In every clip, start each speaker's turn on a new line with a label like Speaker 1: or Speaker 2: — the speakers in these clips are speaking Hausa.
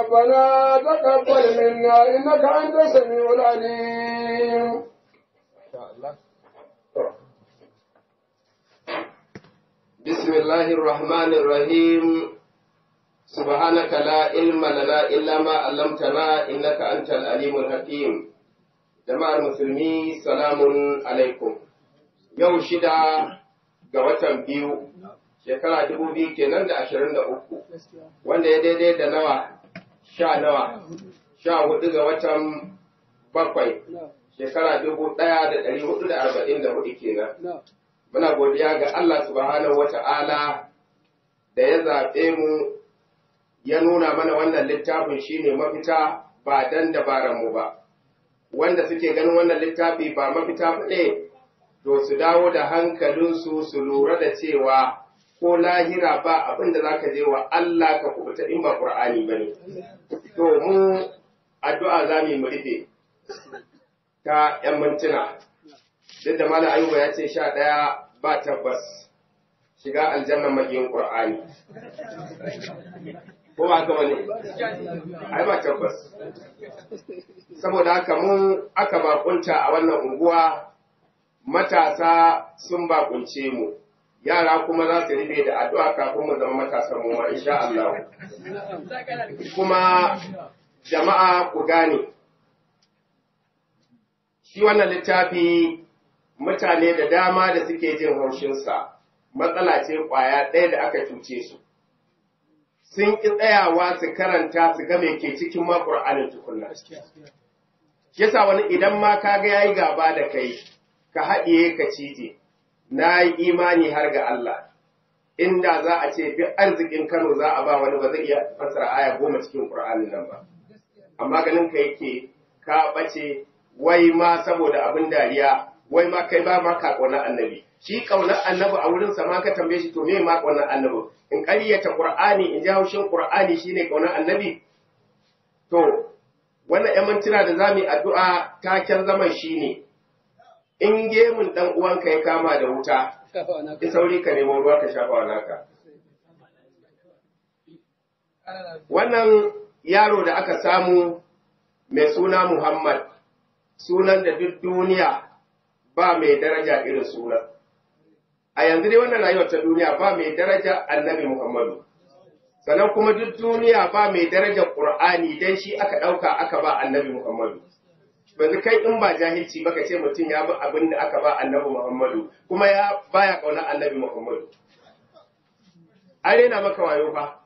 Speaker 1: ربنا تقبل منا إنك أنت السميع العليم
Speaker 2: بسم الله الرحمن الرحيم سبحانك لا علم لنا إلا ما علمتنا إنك أنت العليم الحكيم جماعة المسلمين سلام عليكم yau shida ga watan biyu shekara dubu biyu kenan da ashirin da uku wanda ya daidai da nawa sha nawa sha hudu ga watan bakwai shekara dubu ɗaya da ɗari hudu da arba'in da hudu kenan muna godiya ga Allah subhanahu wata'ala da ya zaɓe mu ya nuna mana wannan littafin shine mafita ba dan dabaran mu ba wanda suke ganin wannan littafi ba mafita ba ne to su dawo da hankalinsu su lura da cewa ko lahira ba abin da za ka je wa Allah ka kubuta in ba Qur'ani ba ne. To mu addu'a za mu rufe ta ‘yan mintuna, duk da Malam Ayuba ya ce sha ɗaya ba tabbas shiga aljanna magiyin Qur'ani. Ko ba haka wani? Ai ba tabbas. Saboda haka mun aka bakunta a wannan unguwa matasa sun bakunce mu, yara kuma za su rufe da addu'a kafin mu zama matasan mu insha Allah. Kuma jama'a ku gane, shi wannan littafi mutane da dama da suke jin haushinsa matsala ce ƙwaya ɗaya da aka cuce su. Sun ƙi tsayawa su karanta su ga me ke cikin ma Ƙur'anin tukunna. Yasa wani idan ma ka ga yayi gaba da kai, ka haɗiye ka cije, na yi imani har ga Allah, inda za a ce duk arzikin Kano za a ba wani ba zai iya fassara aya goma cikin Ƙur'anin nan ba. Amma ganin ka yake ka ɓace wai ma saboda abin dariya, wai ma kai ba ma ka ƙaunar annabi. Shi ƙaunar annabi a wurinsa ma ka tambaye shi to me ma ƙaunar annabi? In ƙaryata Ƙur'ani in ji haushin Ƙur'ani shine ƙaunar annabi? To, wannan ‘yan mintuna da za mu yi addu'a taken zaman shi ne, in gemun ɗan uwanka ya kama da wuta, ki sauri ka nemo ruwa ka shafa wa naka. Wannan yaro da aka samu mai suna Muhammad, sunan da duk duniya ba mai daraja irin sunan. A yanzu dai wannan rayuwar ta duniya ba mai daraja annabi Muhammadu. Sannan kuma duk duniya ba mai daraja Ƙur'ani dan shi aka ɗauka aka ba annabi Muhammadu. yanzu kai in ba jahilci ba ka ce mutum ya bi abin da aka ba annabi Muhammadu kuma ya baya kauna annabi Muhammadu. An rena maka wayo fa.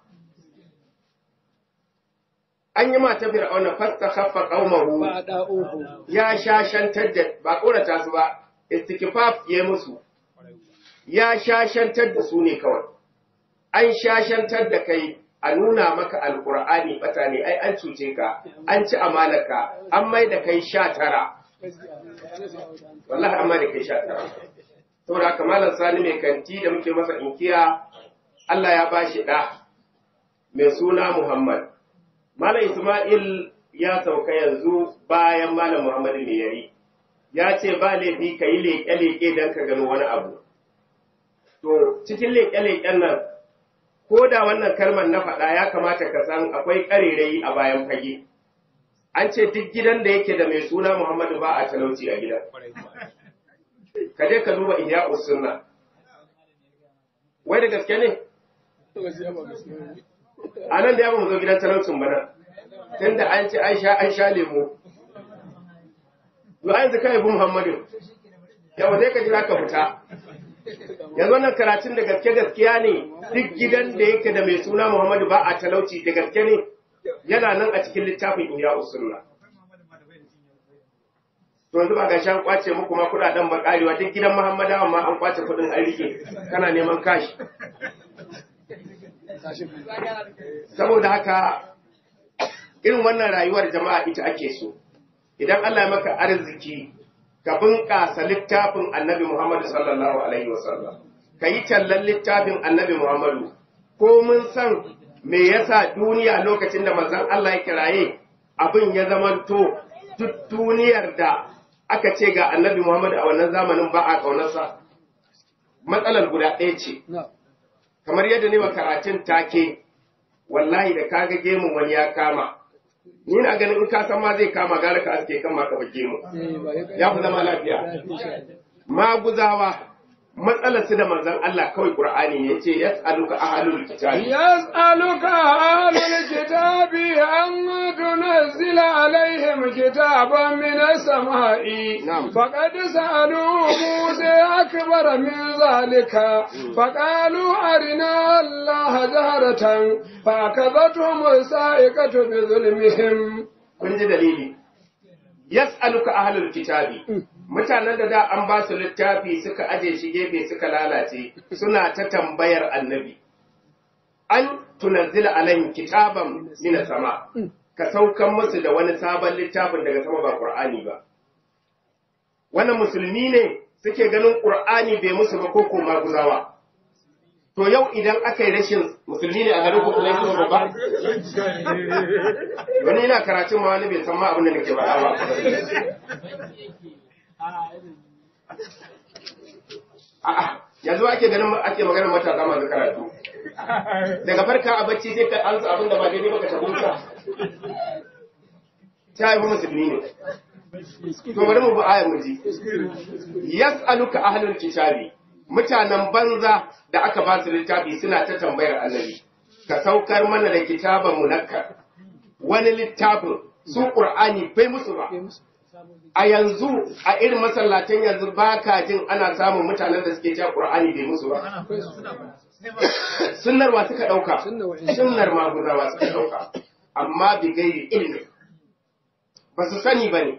Speaker 2: An yi mata fir'auna fasta khaffa qaumahu ya shashantar da ba korata su ba istikfaf ya musu ya shashantar da su ne kawai an shashantar da kai a nuna maka alkur'ani bata ne ai an cuce ka an ci amanaka an mai da kai sha tara wallahi an mai da kai sha tara saboda haka malam sani mai kanti da muke masa inkiya Allah ya bashi ɗa mai suna Muhammad malam Ismail ya sauka yanzu bayan malam Muhammad mai yari ya ce ba laifi ka yi leƙe-leƙe don ka gano wani abu to cikin leƙe-leƙen nan ko da wannan kalmar na faɗa ya kamata ka san akwai ƙarerayi a bayan fage. An ce duk gidan da yake da mai suna Muhammadu ba a talauci a gidan. Ka je ka duba Ihya Sunna. Wai da gaske ne? A nan da ya mu zo gidan talaucin bana. Tunda an ce an sha an sha lemo. Yo an zaka yabi Muhammadu. Yawa zai ka jira ka fita. yanzu wannan karatun da gaske gaskiya ne duk gidan da yake da mai suna Muhammadu ba a talauci da gaske ne yana nan a cikin littafin Ihya Usunna. To yanzu ba ga shan kwace muku ma kudaden ba karewa duk gidan Muhammadawa ma an kwace kudin an rike kana neman kashi. Saboda haka irin wannan rayuwar jama'a ita ake so. Idan Allah ya maka arziki ka bunƙasa littafin annabi Muhammadu sallallahu Alaihi wasallam, ka yi tallan littafin annabi Muhammadu, ko mun san me yasa duniya lokacin da manzon Allah ya kiraye abin ya zamanto duk duniyar da aka ce ga annabi Muhammadu a wannan zamanin ba a ƙaunarsa. Matsalar guda ɗaya ce, kamar yadda ne wa karatun take, wallahi da kaga gemun wani ya kama ni na ganin in ka san ma zai kama gara ka aske kan ma ka bar gemu ya fi zama lafiya maguzawa matsalar su da manzon Allah kawai Qur'ani ne yace yas'aluka ahlul kitabi
Speaker 1: يسألك أهل الكتاب أن تنزل عليهم كتابا من السماء
Speaker 2: نعم.
Speaker 1: فقد سألوا موسى أكبر من ذلك فقالوا أرنا الله جهرة فأخذتهم الصاعقة بظلمهم
Speaker 2: kun ji dalili yas'aluka ahlul kitabi mutanen da da an ba su littafi suka aje shi gefe suka lalace suna ta tambayar annabi an tunazzila alaihim kitaban min sama ka saukan musu da wani sabon littafin daga sama ba qur'ani ba wannan musulmi ne suke ganin qur'ani bai musu ba ko kuma guzawa to yau idan aka yi rashin musulmi ne a garin ku kuma kuma ba wani yana karatun ma wani bai san ma abin da nake faɗa ba A'a, yanzu ake ganin ake maganar matasa masu karatu. Daga farka a bacci sai ka ansa abin da ba daidai ba ka tabbata. Ta haifi musulmi ne. To bari mu bi ayar mu ji. Yas'aluka ahlul kitabi. Mutanen banza da aka ba su littafi suna ta tambayar annabi. Ka saukar mana da kitaban munakkar. Wani littafin su Qur'ani bai musu ba. a yanzu a irin masallatan yanzu ba ka jin ana samun mutanen da suke cewa Qur'ani bai musu ba. Sunnar wa suka ɗauka, sunnar maguzawa suka ɗauka, amma bi gairi ilmi. Ba su sani ba ne.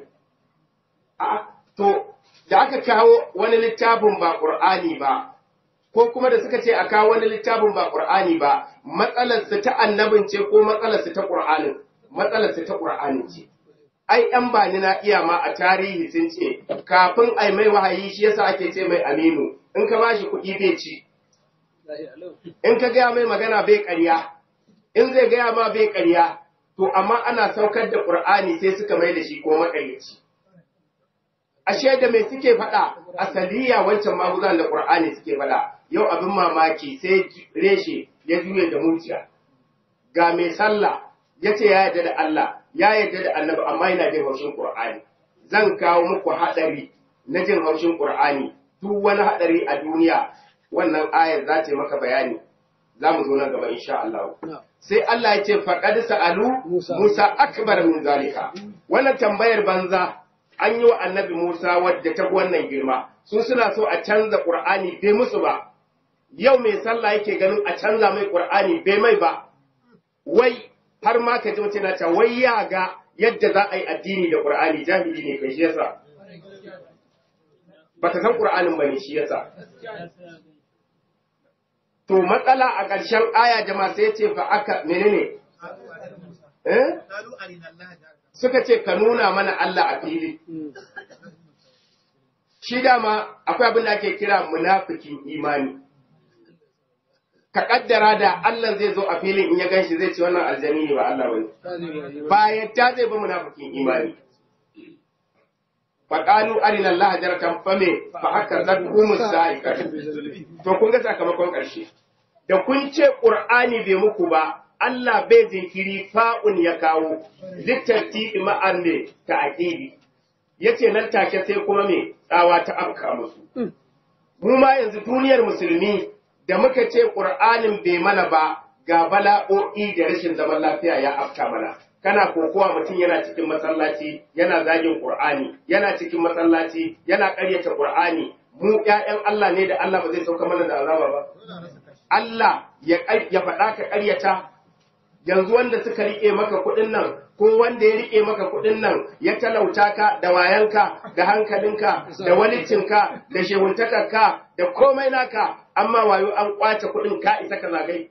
Speaker 2: To, da aka kawo wani littafin ba Qur'ani ba, ko kuma da suka ce a kawo wani littafin ba Qur'ani ba, matsalarsu ta annabin ce ko matsalarsu ta Qur'anin, matsalarsu ta Qur'anin ce. ai ‘yan bani na iya ma a tarihi sun ce, kafin ai mai wahayi shi yasa ake ce mai aminu, in ka bashi kuɗi bai ci, in ka gaya mai magana bai ƙarya, in zai gaya ma bai ƙarya, to amma ana saukar da ƙur'ani sai suka mai da shi ko maƙaryaci. Ashe da mai suke faɗa, asaliya wancan maguzan da ƙur'ani suke faɗa, yau abin mamaki sai reshe ya juye da muciya. Ga mai sallah ya ce ya yarda da Allah, ya yarda da annabi amma yana jin haushin Qur'ani zan kawo muku hadari na jin haushin Qur'ani duk wani hadari a duniya wannan ayar za ta maka bayani za mu zo nan gaba insha Allah sai Allah ya ce faqad sa'alu Musa akbar min zalika wannan tambayar banza an yi wa annabi Musa wadda ta wannan girma su suna so a canza Qur'ani bai musu ba yau mai sallah yake ganin a canza mai Qur'ani bai mai ba wai har ma ka ji mutum na wai ya ga yadda za a yi addini da Qur'ani jahili ne kai shi yasa ba ka san Qur'anin ba ne shi yasa to matsala a ƙarshen aya jama'a sai ce fa aka menene eh suka ce ka nuna mana Allah a fili shi dama akwai abin da ake kira munafikin imani ka kaddara da Allah zai zo a filin in ya ganshi zai ce wannan aljani ne ba Allah bane bayan ta zai ba munafikin imani fa qalu arina Allah jaratan fame fa haka zakum sa'iqat to kun ga sakamakon karshe da kun ce qur'ani bai muku ba Allah bai jinkiri fa'un ya kawo littarti ma'an ne ta aqidi yace nan take sai kuma me tsawa ta afka musu mu ma yanzu duniyar musulmi da muka ce ƙur'anin bai mana ba ga bala'o'i da rashin zaman lafiya ya afka mana. Kana kokowa mutum yana cikin masallaci yana zagin ƙur'ani, yana cikin masallaci yana ƙaryata ƙur'ani, mu ‘ya'yan Allah ne da Allah ba zai sauka mana da azaba ba. Allah ya faɗa ka ƙaryata, yanzu wanda suka riƙe maka kuɗin nan, ko wanda ya riƙe maka kuɗin nan ya talauta ka da wayanka, da hankalinka, da walicinka, da shehuntakarka, da komai naka, amma wayo an kwace kuɗin ka isa ka zagai.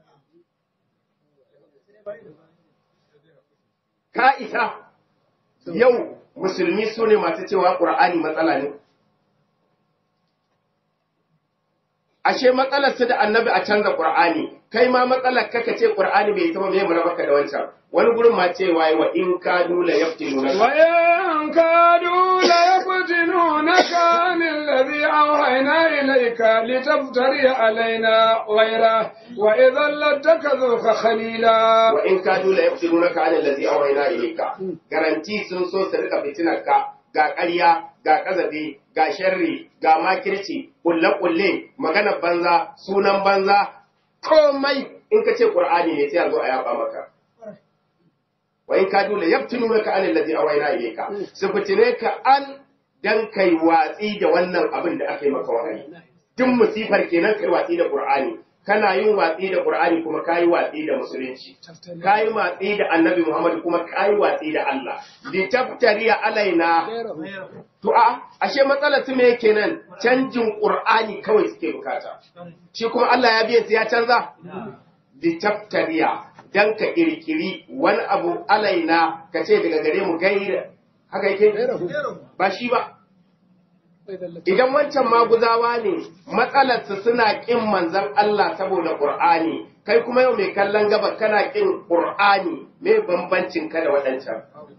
Speaker 2: Ka isa, yau musulmi su ne masu cewa ƙur'ani matsala ne. ashe matsalar su da annabi a canza qur'ani kai ma matsalar kaka ce qur'ani bai zama mai murabaka da wancan wani gurin ma cewa wa in kadu la yaftinuna
Speaker 1: وإن كادوا ليفتنونك عن الذي أوحينا إليك لتفتري علينا غيره وإذا لاتخذوك خليلا
Speaker 2: wa in kadu la yaftinunaka an allazi awhayna ilayka garanti sun so su rika fitinarka ga ƙarya ga kazabi ga sharri ga makirci kulle kulle magana banza sunan banza komai in ka ce qur'ani ne sai a zo a yaba maka wa in kadu la yaftinunaka an allazi awhayna ilayka su fitine ka an dan kai watsi da wannan abin da aka yi maka wahayi duk musifar kenan kai watsi da qur'ani kana yin watsi da qur'ani kuma kayi watsi da musulunci kayi watsi da annabi muhammad kuma kayi watsi da Allah li taftariya alaina to a ashe matsalar su me kenan canjin qur'ani kawai suke bukata shi kuma Allah ya biye su ya canza li taftariya dan ka kirkiri wani abu alaina ka ce daga gare mu gaira haka yake ba shi ba idan wancan maguzawa ne matsalarsu suna ƙin manzan Allah saboda ƙur'ani kai kuma yau mai kallon gaba kana ƙin ƙur'ani mai bambancin ka da waɗancan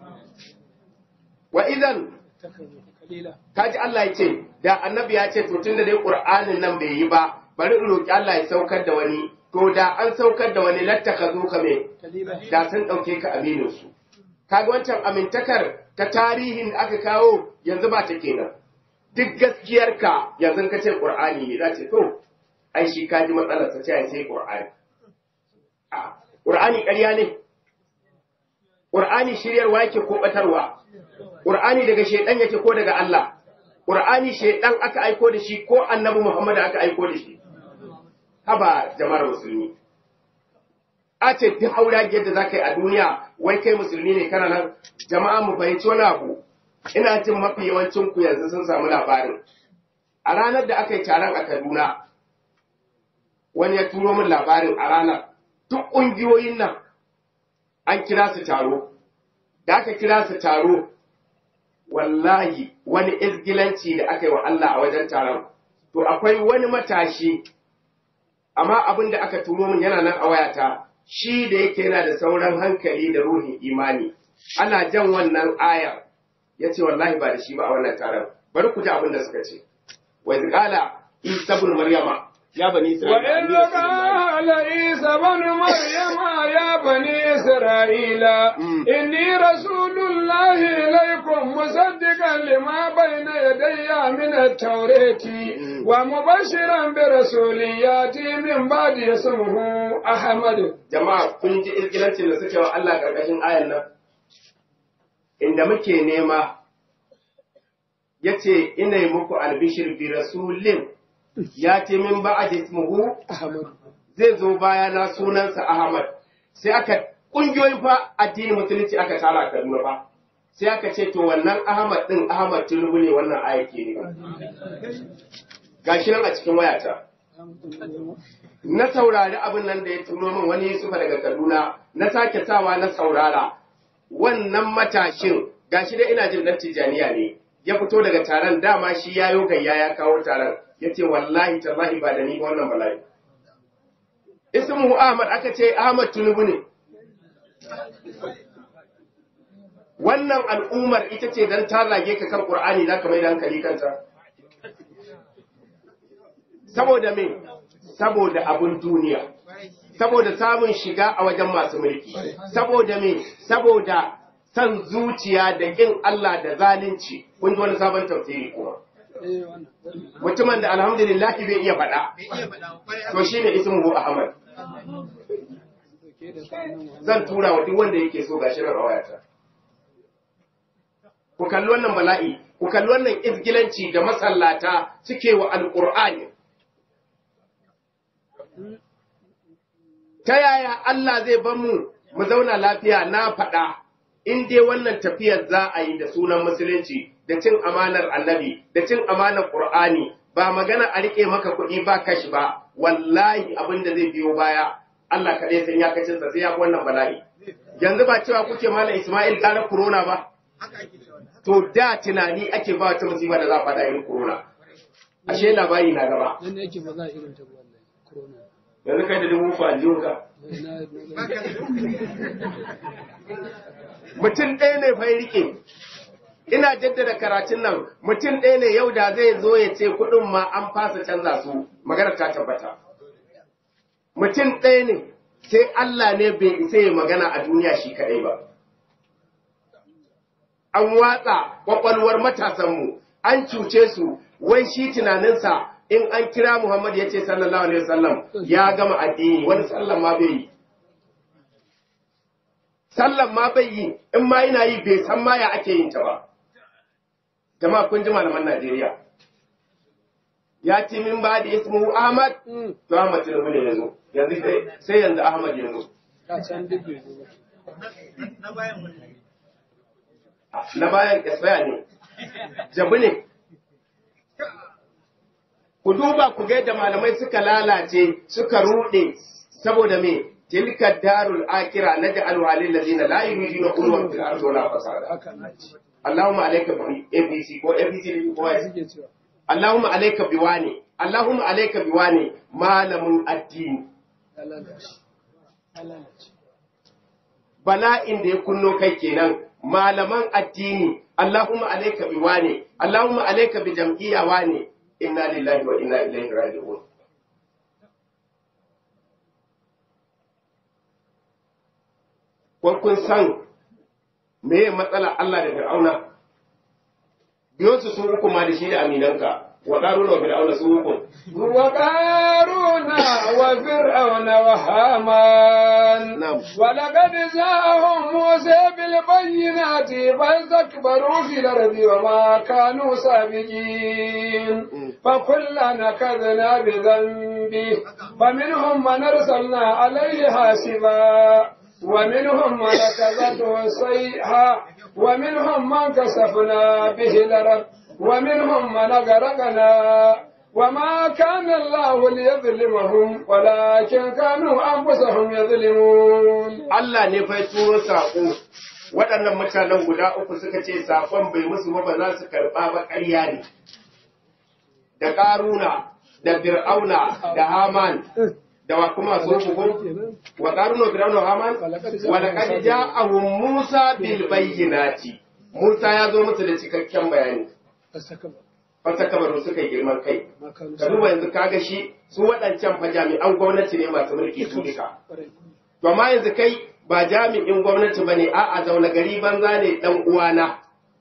Speaker 2: wa idan kaji Allah ya ce da annabi ya ce to tunda dai ƙur'anin nan bai yi ba bari in roƙi Allah ya saukar da wani to da an saukar da wani lattaka zo ka me da sun ɗauke ka aminin su kaga wancan amintakar ta tarihin da aka kawo yanzu ba ta kenan duk gaskiyarka yanzu ka ce ƙur'ani ne za ce to ai shi ka ji matsalar ta ce ai sai ƙur'ani a ƙur'ani ƙarya ne ƙur'ani shiryarwa yake ko ɓatarwa ƙur'ani daga shaidan yake ko daga Allah ƙur'ani shaidan aka aiko da shi ko annabi Muhammad aka aiko da shi haba jama'ar musulmi a ce duk haura yadda za ka yi a duniya wai kai musulmi ne kana nan jama'a mu fahimci wani abu ina jin mafi yawancin ku yanzu sun samu labarin a ranar da aka yi taron a Kaduna wani ya turo min labarin a ranar duk ƙungiyoyin nan an kira su taro da aka kira su taro wallahi wani izgilanci da aka yi wa Allah a wajen taron to akwai wani matashi amma abin da aka turo min yana nan a wayata shi da yake yana da sauran hankali da ruhin imani ana jan wannan ayar ya ce wallahi ba da shi ba a wannan taron bari ku ji abin da suka ce wa qala isa ibn maryama ya bani
Speaker 1: وإذ قال عيسى بن مريم يا بني إسرائيل إني رسول الله إليكم مصدقا لما بين يدي من التوراة ومبشرا برسول يأتي من بعد اسمه أحمد
Speaker 2: jama'a kun ji izgilancin da suke wa Allah karkashin ayan nan inda muke nema yace ina yi muku albishir bi rasulin ya ce min ba'ad ismuhu zai zo baya na sunansa Ahmad sai aka kungiyoyin fa addinin musulunci aka tara Kaduna fa sai aka ce to wannan Ahmad din Ahmad Tinubu ne wannan aya ke ne gashi nan a cikin wayata na saurari abin nan da ya turo min wani Yusufa daga Kaduna na sake sawa na saurara wannan matashin gashi dai ina jin dan Tijaniya ne ya fito daga taron dama shi ya yo gayya ya kawo taron yace wallahi tallahi ba da ni ba wannan bala'i ismuhu Ahmad aka ce Ahmad Tinubu ne wannan al'ummar ita ce dan ta zage ka kan Qur'ani za ka mai da hankali kanta saboda me saboda abun duniya saboda samun shiga a wajen masu mulki saboda me saboda san zuciya da kin Allah da zalunci kun ji wani sabon tafsiri kuma mutumin da alhamdulillah bai iya faɗa to shine ismuhu Ahmad zan tura wa duk wanda yake so gashi nan a wayata ku kalli wannan bala'i ku kalli wannan izgilanci da masallata suke wa alqur'ani ta yaya Allah zai bar mu mu zauna lafiya na faɗa in dai wannan tafiyar za a yi da sunan musulunci da cin amanar annabi da cin amanar qur'ani ba magana a rike maka kuɗi ba kashi ba wallahi abin da zai biyo baya Allah kaɗai san ya kacin sa sai ya wannan bala'i yanzu ba cewa kuke malam Ismail ƙara corona ba to da tunani ake ba wata musiba da za a faɗa yin corona ashe labari na gaba
Speaker 3: Nan yake ba za a irin ta ba wallahi. Corona.
Speaker 2: yanzu kai da dubu uku a jiyonka
Speaker 3: Na na
Speaker 2: mutum ɗaya ne fa ya rike ina jaddada karatun nan mutum ɗaya ne yau da zai zo ya ce kuɗin ma an fasa canza su magana ta tabbata mutum ɗaya ne sai Allah ne bai isa ya magana a duniya shi kaɗai ba an watsa ƙwaƙwalwar matasanmu an cuce su wai shi tunaninsa in an kira Muhammad ya ce sallallahu alaihi wasallam ya gama addini wani sallan ma bai yi sallan ma bai yi in ma yana yi bai san ma ya ake yin ta ba jama'a kun ji malaman Najeriya ya ce min ba da ismu Ahmad to Ahmad Tinubu ne yanzu yanzu sai- sai yanzu Ahmad yanzu
Speaker 3: ka san duk bai zo ba.
Speaker 2: na bayan expire ne jabu ne ku duba ku ga yadda malamai suka lalace suka rude saboda me tilka darul akira naj'alu halil ladina la yuriduna ulwan fil ardi wala fasada
Speaker 3: Haka na ci.
Speaker 2: Allahumma alayka bi ABC ko ABC ne ko
Speaker 3: Ya
Speaker 2: ai
Speaker 3: suke cewa.
Speaker 2: Allahumma alayka biwani Allahumma alayka biwani malamin addini
Speaker 3: Ya lalace. Ya lalace.
Speaker 2: bala'in da ya kunno kai kenan malaman addini Allahumma alayka biwani Allahumma alayka bi jam'iyya wani inna lillahi wa inna ilaihi raji'un ko kun san me matsala Allah da Fir'auna biyo su sun uku ma da shi da aminanka wa qaruna wa fir'auna sun uku
Speaker 1: وقارون وفرعون وهامان
Speaker 2: نعم.
Speaker 1: ولقد جاءهم موسى بالبينات فاستكبروا في الأرض وما كانوا سابقين فكلا نكذنا بذنبه فمنهم من أرسلنا عليه حاسبا ومنهم من كذبته الصيحة ومنهم من كسفنا به الأرض ومنهم من أغرقنا وما كان الله ليظلمهم ولكن كانوا أنفسهم يظلمون
Speaker 2: Allah ne fa ya turo saƙo waɗannan mutanen guda uku suka ce saƙon bai musu ba ba za su karɓa ba ƙarya ne da ƙaruna da fir'auna da haman da wa kuma su uku
Speaker 3: Kenan.
Speaker 2: wa ƙaruna fir'auna da haman wa laqad ja'ahum musa bil bayyinati musa ya zo musu da cikakken bayani
Speaker 3: Fasaka ba.
Speaker 2: fasa kabaru suka yi girman kai
Speaker 3: Ma kanu
Speaker 2: ka duba yanzu kaga shi su waɗancan fa jami'an gwamnati ne masu mulki su duka
Speaker 3: Ƙwarai.
Speaker 2: To amma yanzu kai ba jami'in gwamnati ba ne, a'a zaune gari banza ne ɗan uwana.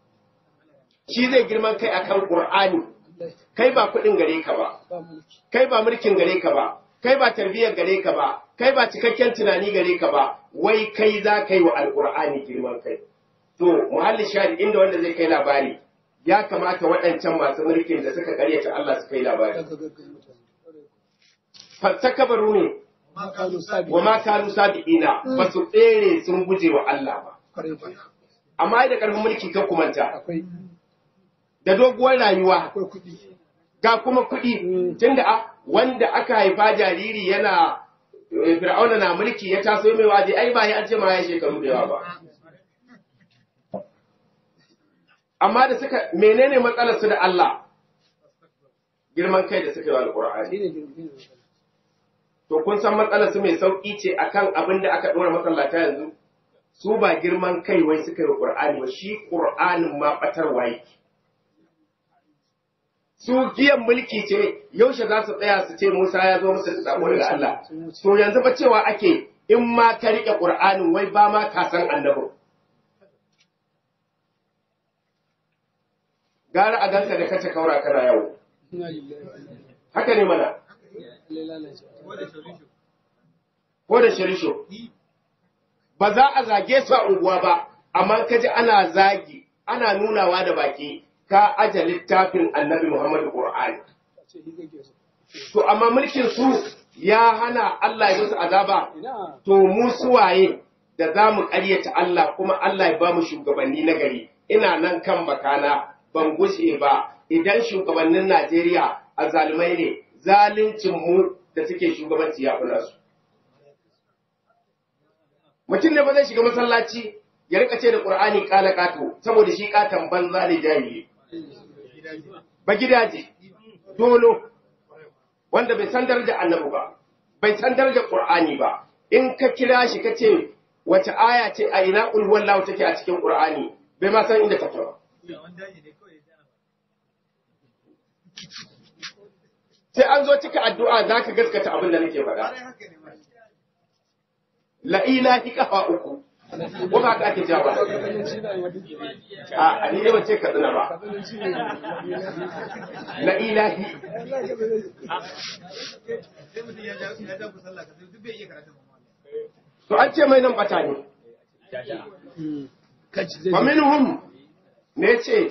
Speaker 2: Shi zai girman kai akan Ƙur'ani,
Speaker 3: Wallahi.
Speaker 2: kai ba kuɗin gare ka ba,
Speaker 3: Ba mulki.
Speaker 2: kai ba mulkin gare ka ba, kai ba tarbiyyar gare ka ba, kai ba cikakken tunani gare ka ba, wai kai za ka yi wa Alƙur'ani girman kai. To, muhalli shahid inda wanda zai kai labari, ya kamata waɗancan masu mulkin da suka karyata Allah su kai labari.
Speaker 3: Daga gaggai mutane. Ƙwarai.
Speaker 2: Fassakabaru ne,
Speaker 3: Ma kanu sabi.
Speaker 2: wa ma kanu sabi'ina ba su tsere sun guje wa Allah ba.
Speaker 3: Ƙwarai ƙwarai.
Speaker 2: amma ai da ƙarfin mulki ka kumanta
Speaker 3: Akwai.
Speaker 2: da doguwar rayuwa
Speaker 3: Akwai kuɗi.
Speaker 2: ga kuma kuɗi tunda a wanda aka haifa jariri yana eh, fir'auna na mulki ya taso mai waje ai ba ya an ce ma ya shekaru da yawa ba amma da suka menene matsalar su da Allah girman kai da suka yi wa alqur'ani
Speaker 3: Shi ne girgi ne.
Speaker 2: to kun san matsalar su mai sauki ce akan abin da aka dora masallata yanzu su ba girman kai wai suka yi wa qur'ani ba shi qur'anin ma batarwa yake su giyan mulki ce yaushe za su tsaya su ce Musa ya zo musu da sako daga Allah to yanzu ba cewa ake in ma ka rike qur'anin wai ba ma ka san annabi gara a ganka da kace kaura kana yau
Speaker 3: Ina lillahi wa inna ilaihi.
Speaker 2: haka ne mana
Speaker 3: Lallai lalace.
Speaker 2: ko da shirisho ba za a zage su a unguwa ba amma ka ji ana zagi ana nunawa da baki ka aje littafin annabi Muhammadu Qur'ani
Speaker 3: Ce shi kake so.
Speaker 2: to amma mulkin su ya hana Allah ya musu azaba
Speaker 3: Ina.
Speaker 2: to mu suwaye da za mu ƙaryata Allah kuma Allah ya ba mu shugabanni na gari ina nan kan bakana ban gushe ba idan shugabannin Najeriya a zalumai ne zaluncin mu da suke shugabanci ya fi nasu mutum ne ba zai shiga masallaci ya rika ce da Qur'ani kala kato saboda shi katan banza ne jahili ba gidaje dolo wanda bai san darajar annabi ba bai san darajar qur'ani ba in ka kira shi ka ce wace aya ce a ina ulwal lahu take a cikin qur'ani bai ma san inda take ba sai an zo cika addu'a zaka gaskata abin da nake faɗa la ilahi kafa uku ko ba ka ake jawa
Speaker 3: Kabilanci da wani ke.
Speaker 2: a a ni ne ban ce kaduna ba
Speaker 3: Kabilanci ne.
Speaker 2: la ilahi to an ce mai nan bata ne
Speaker 3: Kaci zai.
Speaker 2: wa minhum ne ce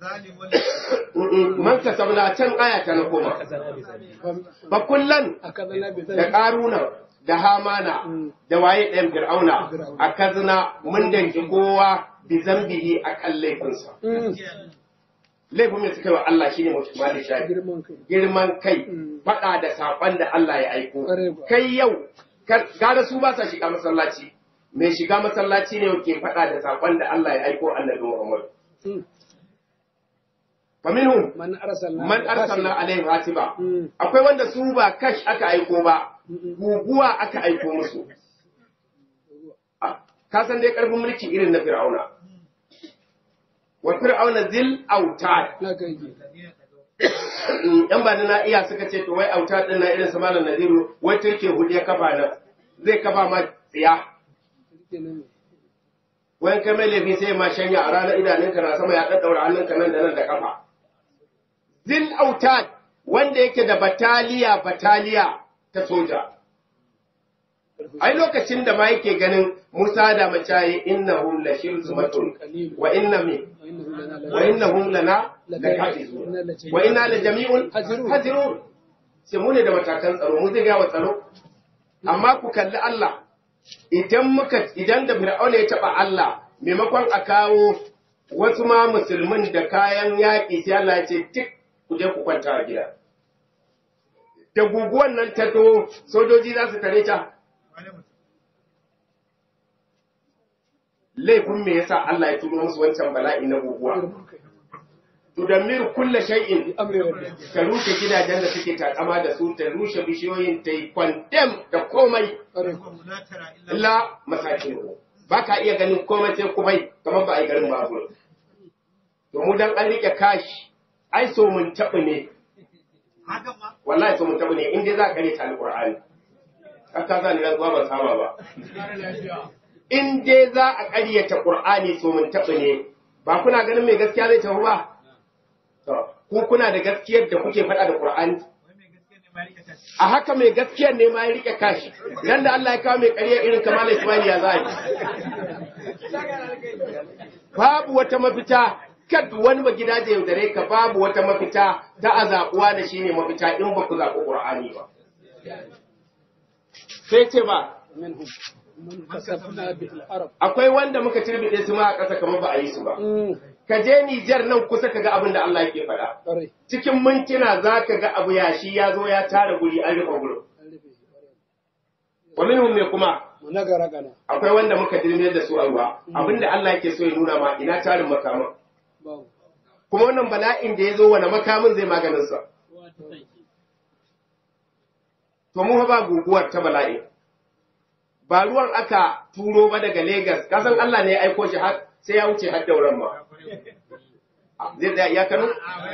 Speaker 2: man kasabna can aya ta na koma ba kullan
Speaker 3: A kazana bai
Speaker 2: da karuna da hamana da waye ɗayan fir'auna a kazna mun danki kowa bi zambihi a kan laifinsa laifin mai suka yi wa Allah shine mutum da shafi
Speaker 3: Girman kai.
Speaker 2: girman kai
Speaker 3: Mm.
Speaker 2: faɗa da saƙon da Allah ya aiko
Speaker 3: Ƙwarai kuwa.
Speaker 2: kai yau kar- gara su ba sa shiga masallaci mai shiga masallaci ne ke faɗa da saƙon da Allah ya aiko annabi Muhammad
Speaker 3: Mm.
Speaker 2: fa minhum
Speaker 3: Man arsalna.
Speaker 2: man arsalna alaihim hasiba
Speaker 3: Mm.
Speaker 2: akwai wanda su ba kash aka aiko ba
Speaker 3: Mm-mm.
Speaker 2: guguwa aka aiko musu Ah, ka san dai karfin mulki irin na fir'auna wa fir'auna zil autad
Speaker 3: Na kai ji.
Speaker 2: yan ba na iya suka ce to wai autad din na irin su malam nadiru wai turke hudu ya kafa nan zai kafa ma tsiya
Speaker 3: Rike na me.
Speaker 2: wani kai mai laifi sai ma shanya a ranar idanunka na sama ya ɗaɗɗaura hannunka nan da nan da kafa zil autad wanda yake da bataliya bataliya ta soja ai lokacin da ma yake ganin Musa da macaye innahum la shirzumatun wa inna mi wa innahum lana lakafizun wa inna la jami'un
Speaker 3: Hazirun.
Speaker 2: hazirun sai mu ne da matakan tsaro mu zai ga wa tsaro amma ku kalli Allah idan muka idan da Fir'auna ya taba Allah maimakon a kawo wasu ma musulmin da kayan yaƙi sai Allah ya ce tik ku je ku kwanta a gida da guguwan nan ta to sojoji za su tare ta laifin me yasa Allah ya turo musu wancan bala'i na guguwa tudammiru kulla shay'in
Speaker 3: Amri rabbi.
Speaker 2: ta rushe gidajen da suke takama da su ta rushe bishiyoyin ta yi kwandem da komai
Speaker 3: Ƙwarai kuwa.
Speaker 2: illa masakin ba ka iya ganin komai sai kumai kamar ba a yi garin babu to mu dan an rike kashi ai so mun taɓa ne wallahi so mun taɓa ne in dai za ka rike alƙur'ani haka za ni rantsuwa ban saba ba in dai za a ƙaryata ƙur'ani so mun taɓa ne ba kuna ganin mai gaskiya zai tafi ba to ku kuna da gaskiyar da kuke faɗa da ƙur'ani a haka mai gaskiyar ne ma ya rike kashi nan da Allah ya kawo mai ƙarya irin kamar Ismail ya za a yi babu wata mafita kad wani ba gida da yaudare ka babu wata mafita ta a zaɓuwa da shi ne mafita in ba ku zaɓi ƙur'ani ba sai ce ba
Speaker 3: منهم من كسبنا به الأرض
Speaker 2: akwai wanda muka turbide su ma a ƙasa kamar ba a yi su ba
Speaker 3: أمم.
Speaker 2: ka je Nijar nan kusa ka ga abin da Allah yake faɗa
Speaker 3: ƙwarai.
Speaker 2: cikin mintuna za ka ga abu yashi ya zo ya tara guri an rufe gurin
Speaker 3: An rufe shi, ƙwarai.
Speaker 2: wa minhum me kuma
Speaker 3: Mu na gara gana.
Speaker 2: akwai wanda muka dirme da su a ruwa abinda Allah yake so ya nuna ma ina tarin makaman
Speaker 3: Babu.
Speaker 2: kuma wannan bala'in da ya zo wani makamin zai maganin sa to mu fa ba guguwar ta bala'i ba ruwan aka turo ba daga Legas kasan Allah ne ya aiko shi har sai ya wuce har dauran ma zai da ya kano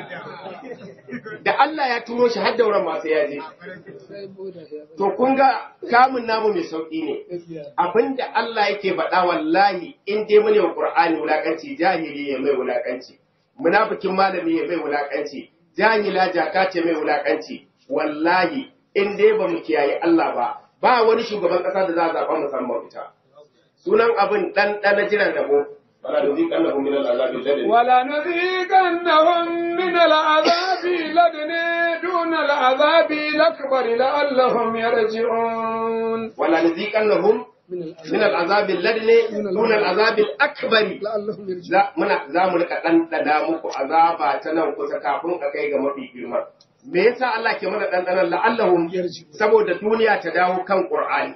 Speaker 2: da Allah ya turo shi har dauran ma sai ya je
Speaker 3: Sai boda ya bari.
Speaker 2: to kun ga kamun namu mai sauki ne
Speaker 3: Gaskiya.
Speaker 2: abinda Allah yake faɗa wallahi in dai mune wa Qur'ani wulakanci jahili ya mai wulakanci munafikin malami ya mai wulakanci jahila jaka ce mai wulakanci wallahi in dai ba mu kiyaye Allah ba ba wani shugaban ƙasa da za a zaɓa musamman fita sunan abin ɗan ɗana jiran rabo wala nuziqannahum min al'azabi alladhi
Speaker 1: ولنذيقنهم من العذاب لدني دون العذاب الأكبر لعلهم يرجعون
Speaker 2: wala nuziqannahum
Speaker 3: من
Speaker 2: min
Speaker 3: الأذى
Speaker 2: al'azabi alladhi duna al'azabi al-akbari
Speaker 3: لعلهم يرجعون
Speaker 2: za muna za mu rika ɗanɗana muku azaba ta nan kusa kafin a kai ga mafi girma me yasa Allah ke mana ɗanɗanan la'allahum
Speaker 3: Yarji'un.
Speaker 2: saboda duniya ta dawo kan Qur'ani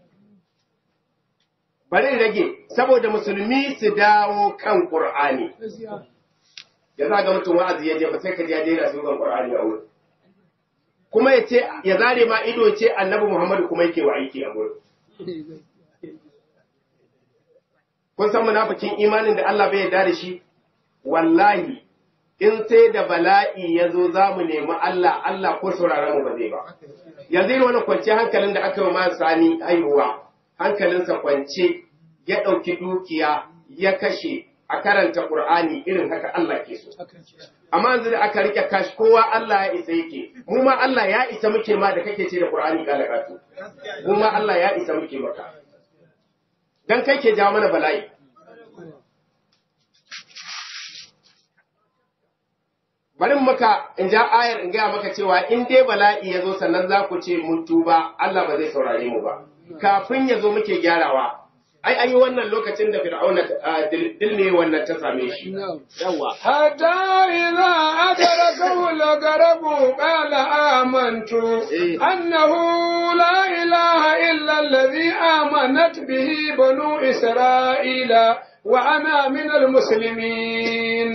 Speaker 2: bari in rage saboda musulmi su dawo kan Qur'ani
Speaker 3: Gaskiya.
Speaker 2: ya za ga mutum wa'azi ya je ba sai ka ji ya daina su kan Qur'ani a wurin kuma ya ce ya zare ma ido ya ce annabi Muhammadu kuma yake wa aiki a gurin kun san munafikin imanin da Allah bai yarda da shi wallahi in sai da bala'i ya zo za mu nemi Allah Allah ko sauraron mu ba zai ba yanzu irin wani kwance hankalin da aka yi ma sani haihuwa hankalinsa kwance ya ɗauki dukiya ya kashe a karanta Qur'ani irin haka Allah ke so amma yanzu da aka rike kashi kowa Allah ya isa yake mu ma Allah ya isa muke ma da kake ce da Qur'ani kala katu mu ma Allah ya isa muke maka dan kai ke jawo mana bala'i bari maka in ja ayar in gaya maka cewa in dai bala'i ya zo sannan za ku ce mun tuba Allah ba zai saurare mu ba kafin ya zo muke gyarawa ai an yi wannan lokacin da fir'auna dilne wannan ta same shi yawa
Speaker 1: حتى إذا أدركه الغرب قال آمنت أنه لا إله إلا الذي آمنت به بنو إسرائيل وأنا من المسلمين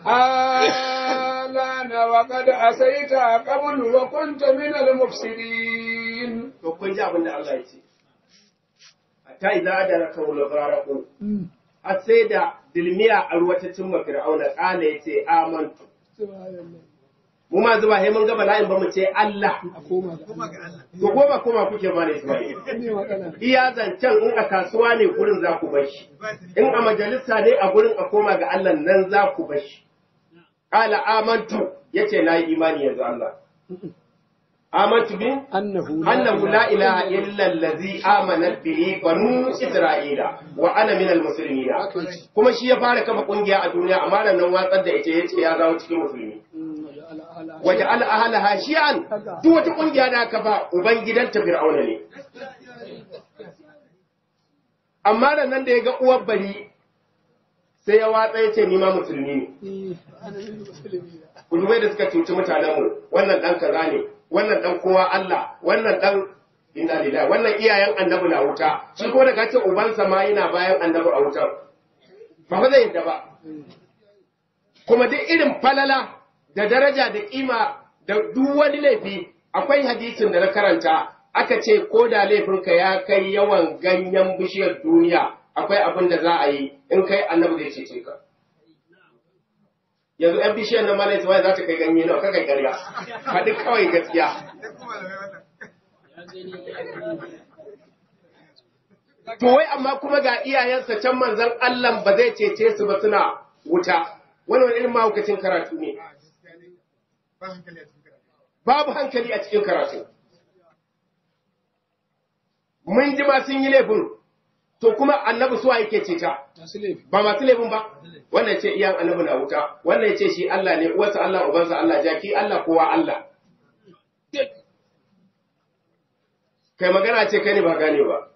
Speaker 1: الآن وقد عصيت قبل وكنت من المفسدين
Speaker 2: to kun ji abin da Allah ya ce hatta idza adraka al-gharaqu har sai da dilmiya a ruwa ta cimma fir'auna kana yace amantu mu ma zuba sai mun ga bala'in ba mu ce Allah
Speaker 3: a koma ga Allah
Speaker 2: to goma kuma kuke ma ne Isma'il
Speaker 3: ne matsala
Speaker 2: iya zancen in a kasuwa ne gurin za ku bar shi in a majalisa ne a gurin a koma ga Allah nan za ku bar shi qala amantu yace na yi imani yanzu Allah amantu bi
Speaker 3: annahu
Speaker 2: annahu la ilaha illa allazi amanat bihi banu isra'ila wa ana minal muslimin kuma shi ya fara kafa kungiya a duniya amma nan watsar da ita yace ya zawo cikin musulmi waje al ahlaha shi'an duk wata kungiya da aka ba uban gidanta fir'auna ne amma da nan da ya ga uwar bari sai ya watsa ya ce ni ma musulmi ne kudubai da suka cuci mutanenmu wannan dan kaza ne wannan dan kowa Allah wannan dan inna lillahi wannan iyayen annabi na wuta shi ko daga ce ubansa ma yana bayan annabi a wutar ba fa zai yadda ba kuma duk irin falala da daraja da kima da duk wani laifi akwai hadisin da na karanta aka ce ko da laifinka ya kai yawan ganyen bishiyar duniya akwai abin da za a yi in kai annabi zai cece ka yanzu yan bishiyar nan malai za ta kai ganye nawa kakai karya faɗi kawai gaskiya to wai amma kuma ga iyayensa can manzon Allah ba zai cece su ba suna wuta wani wani irin mahaukacin karatu ne babu hankali a cikin karatu mun ji ma sun yi laifin to kuma annabi suwa yake ceta
Speaker 3: masu laifi
Speaker 2: ba masu laifin ba wannan ce iyan annabi na wuta wannan ce shi Allah ne uwarsa Allah ubansa Allah jaki Allah kowa Allah kai magana ce kai ne ba gane ba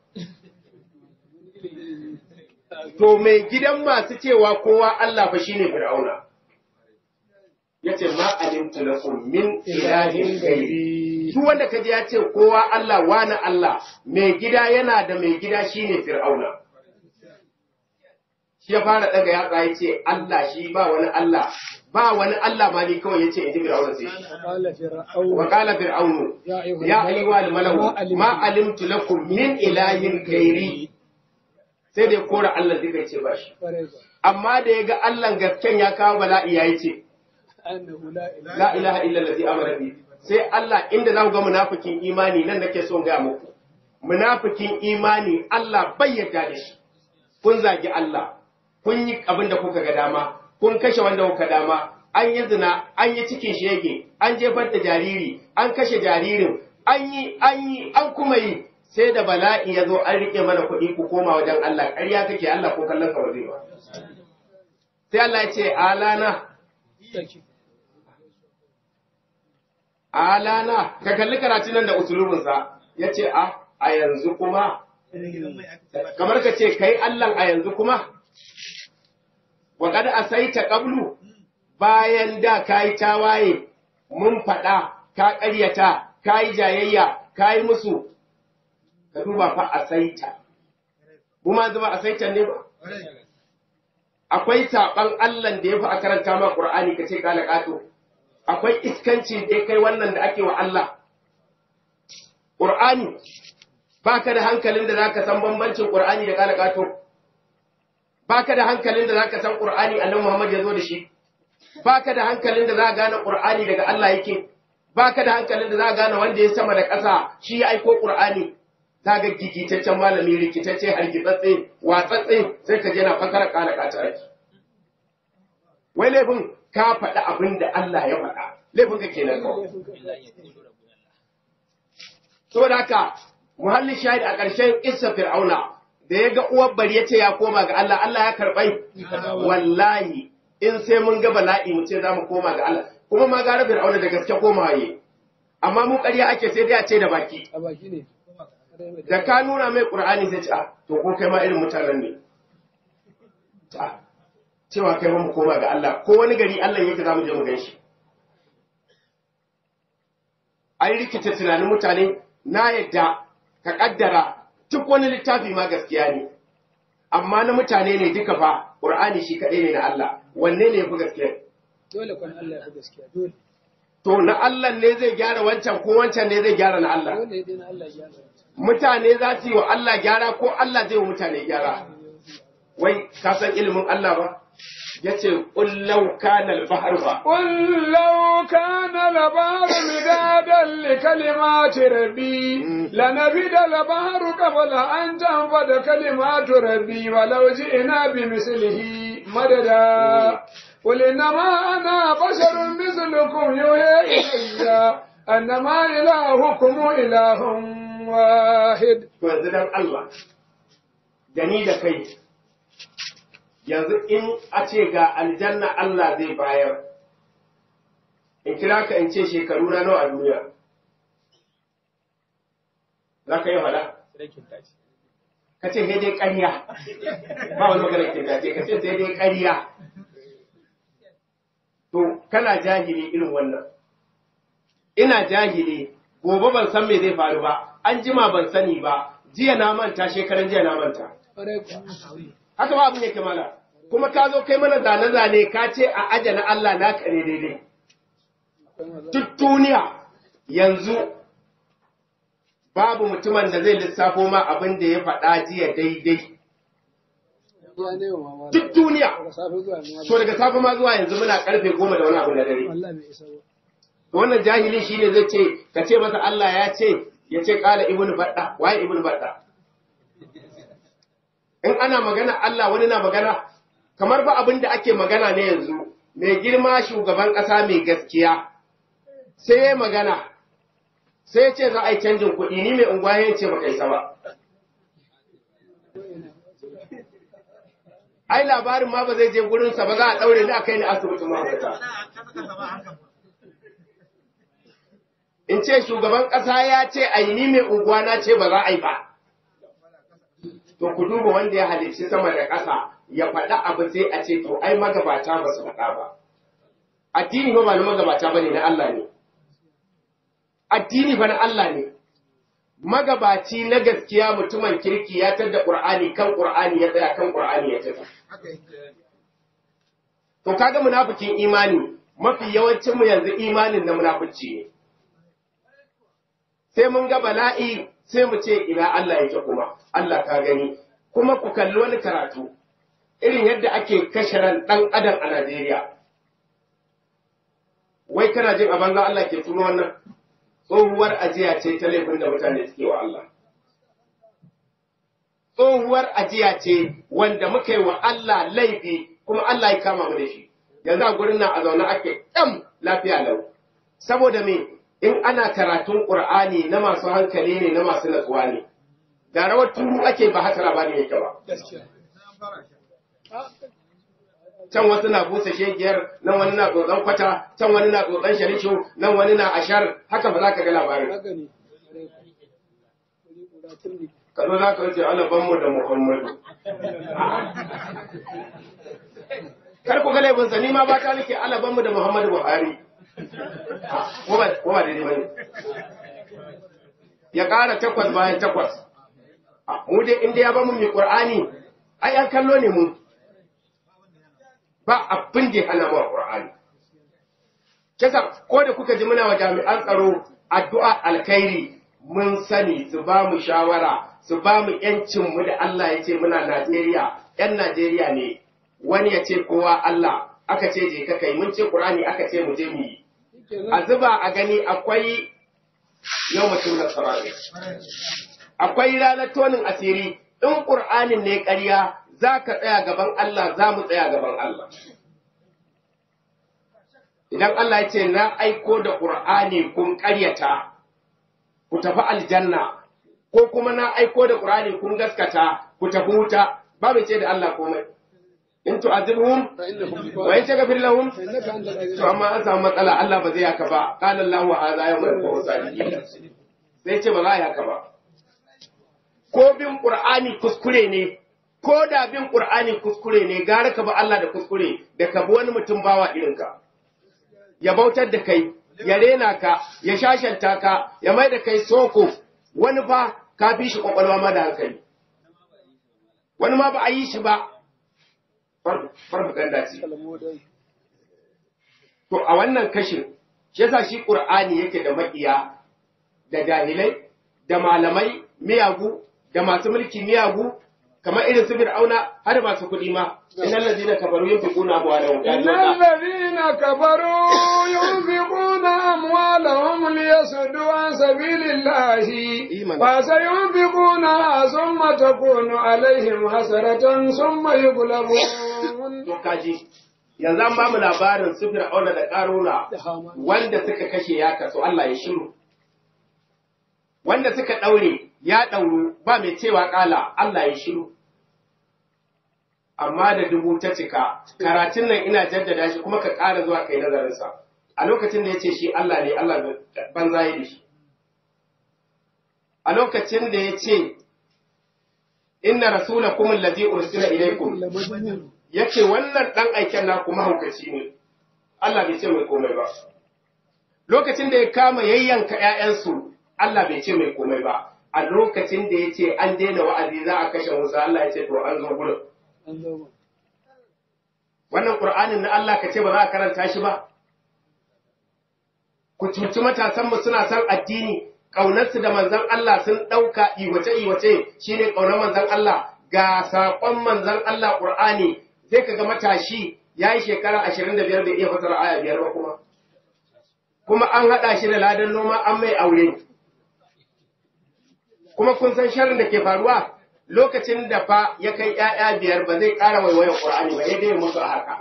Speaker 2: to mai gidan masu cewa kowa Allah fa shine Fir'auna yace ma alimtu lakum min ilahin ghairi duk wanda kaje ya ce kowa Allah wani Allah mai gida yana da mai gida shine Fir'auna shi ya fara daga yatsa ya ce Allah shi ba wani Allah ba wani Allah ma ni kawai ya ce in ji Fir'auna sai shi
Speaker 3: qala fir'aun
Speaker 2: wa qala fir'aunu
Speaker 3: ya ayyuhal
Speaker 2: ya ayyuhal malau
Speaker 3: alimtu-
Speaker 2: ma alimtu lakum min ilahin ghairi sai da ya kora Allah duka ya ce ba shi
Speaker 3: Kwarai ba.
Speaker 2: amma da ya ga Allah gasken ya kawo bala'i ya yi ce
Speaker 3: annahu la ilaha
Speaker 2: la ilaha illa allazi amara bi sai Allah inda za ku ga munafikin imani nan nake son ga muku munafikin imani Allah bai yarda da shi kun zagi Allah kun yi abin da kuka ga dama kun kashe wanda kuka dama an yi zina an yi cikin shege an jefar da jariri an kashe jaririn an yi an yi an kuma yi sai da bala'i ya zo an rike mana kuɗi ku koma wajen Allah ƙarya kake Allah ko kallon ka ba zai ba sai Allah ya ce alana
Speaker 3: take
Speaker 2: alana ka kalli karatun nan da usulubinsa ya ce a a yanzu kuma kamar ka ce kai Allah a yanzu kuma wa kad asaita qablu bayan da kai tawaye mun faɗa ka ƙaryata ka yi jayayya ka yi musu ka duba fa asaita mu ma zuba asaita ne ba akwai saɓan Allah da ya fi a karanta ma Qur'ani ka ce kala ƙato akwai iskanci da ya kai wannan da ake wa Allah Qur'ani baka da hankalin da zaka san bambancin Qur'ani da kalakato baka da hankalin da zaka san Qur'ani Annabi Muhammad ya zo da shi baka da hankalin da zaka gane Qur'ani daga Allah yake baka da hankalin da zaka gane wanda ya sama da ƙasa shi ya aiko Qur'ani zaka gigitaccen malami rikitacce hargitsatse watsatse sai ka je na fakara kalakata ake wai laifin ka faɗi abin da Allah ya faɗa laifin ka kenan kawai saboda haka muhallin shahid a ƙarshen isa fir'auna da ya ga uwar bari ya ce ya koma ga Allah Allah ya karɓai wallahi in sai mun ga bala'i mu ce za mu koma ga Allah kuma ma gara fir'auna da gaske koma yi amma mu ƙarya ake sai dai a ce da baki
Speaker 3: a baki ne
Speaker 2: da ka nuna mai ƙur'ani sai ce a to ko kai ma irin mutanen ne Ta, cewa kai ma mu koma ga Allah ko wani gari Allah yake za mu je mu gan shi an rikita tunanin mutane na yadda ka kaddara duk wani littafi ma gaskiya ne amma na mutane ne duka fa Qur'ani shi kaɗai ne na Allah wanne ne yafi gaskiya
Speaker 3: dole kwan Allah ya fi gaskiya dole
Speaker 2: to na Allah ne zai gyara wancan ko wancan ne zai gyara na Allah
Speaker 3: dole dai na Allah ya gyara
Speaker 2: mutane za su yi wa Allah gyara ko Allah zai wa mutane gyara wai ka san ilimin Allah ba yace qul law kana al-bahr fa
Speaker 1: قل لو كان البحر مدادا لكلمات ربي لنفد البحر قبل أن تنفد كلمات ربي ولو جئنا بمثله مددا قل إنما أنا بشر مثلكم يوحى إلي أنما إلهكم إله واحد
Speaker 2: to yanzu dan Allah da ni da kai yanzu in a ce ga aljanna Allah zai bayar in kira ka in ce shekaru na nawa a duniya za ka yi faɗa ka ce sai dai ƙarya ba wani magana kintace ka ce sai dai ƙarya to kana jahili irin wannan ina jahili gobe ban san me zai faru ba an jima ban sani ba jiya na manta shekaran jiya na manta
Speaker 3: ƙwarai kuwa
Speaker 2: haka ba abin yake mana kuma ka zo kai mana zane-zane ka ce a aje na Allah na kare daidai
Speaker 3: akwai maza
Speaker 2: duk duniya yanzu babu mutumin da zai lissafo ma abin da ya faɗa jiya daidai
Speaker 3: ya ne wa mama
Speaker 2: duk duniya
Speaker 3: daga safe zuwa ne
Speaker 2: to daga safe ma zuwa yanzu muna karfe goma da wani abu na dare
Speaker 3: wallahi bai isa ba
Speaker 2: to wannan jahili shine zai ce ka ce masa Allah ya ce ya ce kala ibnu badda waye ibnu badda in ana magana Allah wani na magana kamar ba abin da ake magana ne yanzu mai girma shugaban ƙasa mai gaskiya sai ya magana sai ya ce za a yi canjin kuɗi ni mai unguwa ya ce baka isa ba ai labarin ma ba zai je gurinsa ba za a ɗaure ni a kai ni asibitin mahaukata in ce shugaban ƙasa ya ce a yi ni mai unguwa na ce ba za a yi ba. To ku duba wanda ya halicci sama da ƙasa ya faɗa abu sai a ce to ai magabata ba su faɗa ba. Addini ba ba na magabata ba ne na Allah ne. Addini ba na Allah ne. Magabaci na gaskiya mutumin kirki ya tadda Ƙur'ani kan Ƙur'ani ya tsaya kan Ƙur'ani ya tafi. To kaga munafikin imani mafi yawancinmu yanzu imanin na munafici ne. sai mun ga bala'i sai mu ce ina Allah yake kuma Allah ka gani kuma ku kalli wani karatu irin yadda ake kashe ran ɗan adam a Najeriya wai kana jin a banza Allah ke tuno wannan tsohuwar ajiya ce ta laifin da mutane suke wa Allah tsohuwar ajiya ce wanda muka yi wa Allah laifi kuma Allah ya kama mu da shi yanzu a gurin nan a zaune ake ɗan lafiya lau saboda me in ana karatun ƙur'ani na masu hankali ne na masu natsuwa ne da rawar turu ake ba haka labarin yake ba
Speaker 3: gaskiya
Speaker 2: can wasu na busa shegiyar nan wani na tsotson kwata can wani na tsotson sharishu nan wani na ashar haka ba za ka ga labarin
Speaker 3: haka ne ƙwarai kuwa wuri guda turmi
Speaker 2: ka zo za ka wuce alabanmu da muhammadu kar ku ga laifinsa ni ma ba ta nake alabanmu da muhammadu buhari ko ba ko ba daidai bane ya ƙara takwas bayan takwas A, mu dai inda ya ba mu mai qur'ani ai an kallo ne mu ba abin da ya hana mu qur'ani kisa ko da kuka ji muna wa jami'an tsaro addu'a alkhairi mun sani su ba mu shawara su ba mu ‘yancinmu da Allah ya ce muna Najeriya, ‘yan Najeriya ne, wani ya ce kowa Allah, aka ce je ka kai, mun ce Ƙur'ani aka ce mu je mu yi. A zuba a gani akwai yau mutum na sarari. Akwai ranar tonin asiri, in Ƙur'anin ne ƙarya za ka tsaya gaban Allah, za mu tsaya gaban Allah. Idan Allah ya ce na aiko da Ƙur'ani kun ƙaryata, ku tafi aljanna, ko kuma na aiko da Qur'ani kun gaskata ku tafi wuta ba mai ce da Allah komai in tu'adhibhum wa in taghfir lahum to amma an samu matsala Allah ba zai haka ba qala Allahu hadha yawmul qiyamah sai ce ba za a yi haka ba ko bin Qur'ani kuskure ne ko da bin Qur'ani kuskure ne gara ka ba Allah da kuskure da ka bi wani mutum bawa irinka ya bautar da kai ya rena ka ya shashanta ka ya mai da kai soko wani fa ka fi shi kwakwalwa ma da hankali wani ma ba a yi shi ba farfaganda ce to a wannan kashin shi yasa shi qur'ani yake da maƙiya da jahilai da malamai miyagu da masu mulki miyagu kamar irin su fir'auna har masu kuɗi ma innal ladina kafaru yunfiquna amwalahum
Speaker 1: innal ladina kafaru yunfiquna amwalahum liyasuddu an sabilillahi fa sayunfiquna thumma takunu alaihim hasaratan thumma yughlabun
Speaker 2: to kaji yanzu an bamu labarin su fir'auna da karuna wanda suka kashe ya kaso Allah ya shiru wanda suka daure ya ɗauru ba mai cewa ƙala Allah ya shiru. Amma da dubu ta cika, karatun nan ina jaddada shi kuma ka ƙara zuwa kai nazarinsa. A lokacin da ya ce shi Allah ne, Allah banza ya da shi. A lokacin da ya ce, Inna rasula kuma lazi ursila ilaikum ya ce wannan ɗan aiken na kuma haukaci ne, Allah bai ce mai komai ba. Lokacin da ya kama yayyanka ‘ya'yansu, Allah bai ce mai komai ba. a lokacin da ya ce an daina wa'azi za a kashe Musa Allah ya ce to an zo gurin. Wannan Ƙur'anin na Allah ka ce ba za a karanta shi ba? Ku cuci matasanmu suna son addini, ƙaunarsu da manzan Allah sun ɗauka iwace-iwace shi ne ƙaunar manzan Allah ga saƙon manzan Allah Ƙur'ani sai ka ga matashi ya yi shekara ashirin da biyar bai iya fasara aya biyar ba kuma. Kuma an haɗa shi da ladan noma an mai aure. kuma kun san sharrin da ke faruwa lokacin da fa ya kai ‘ya'ya biyar ba zai ƙara waiwayan ƙur'ani ba ya dai musu a haka.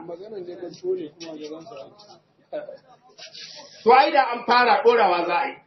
Speaker 2: To ai da an fara ɗorawa za a yi.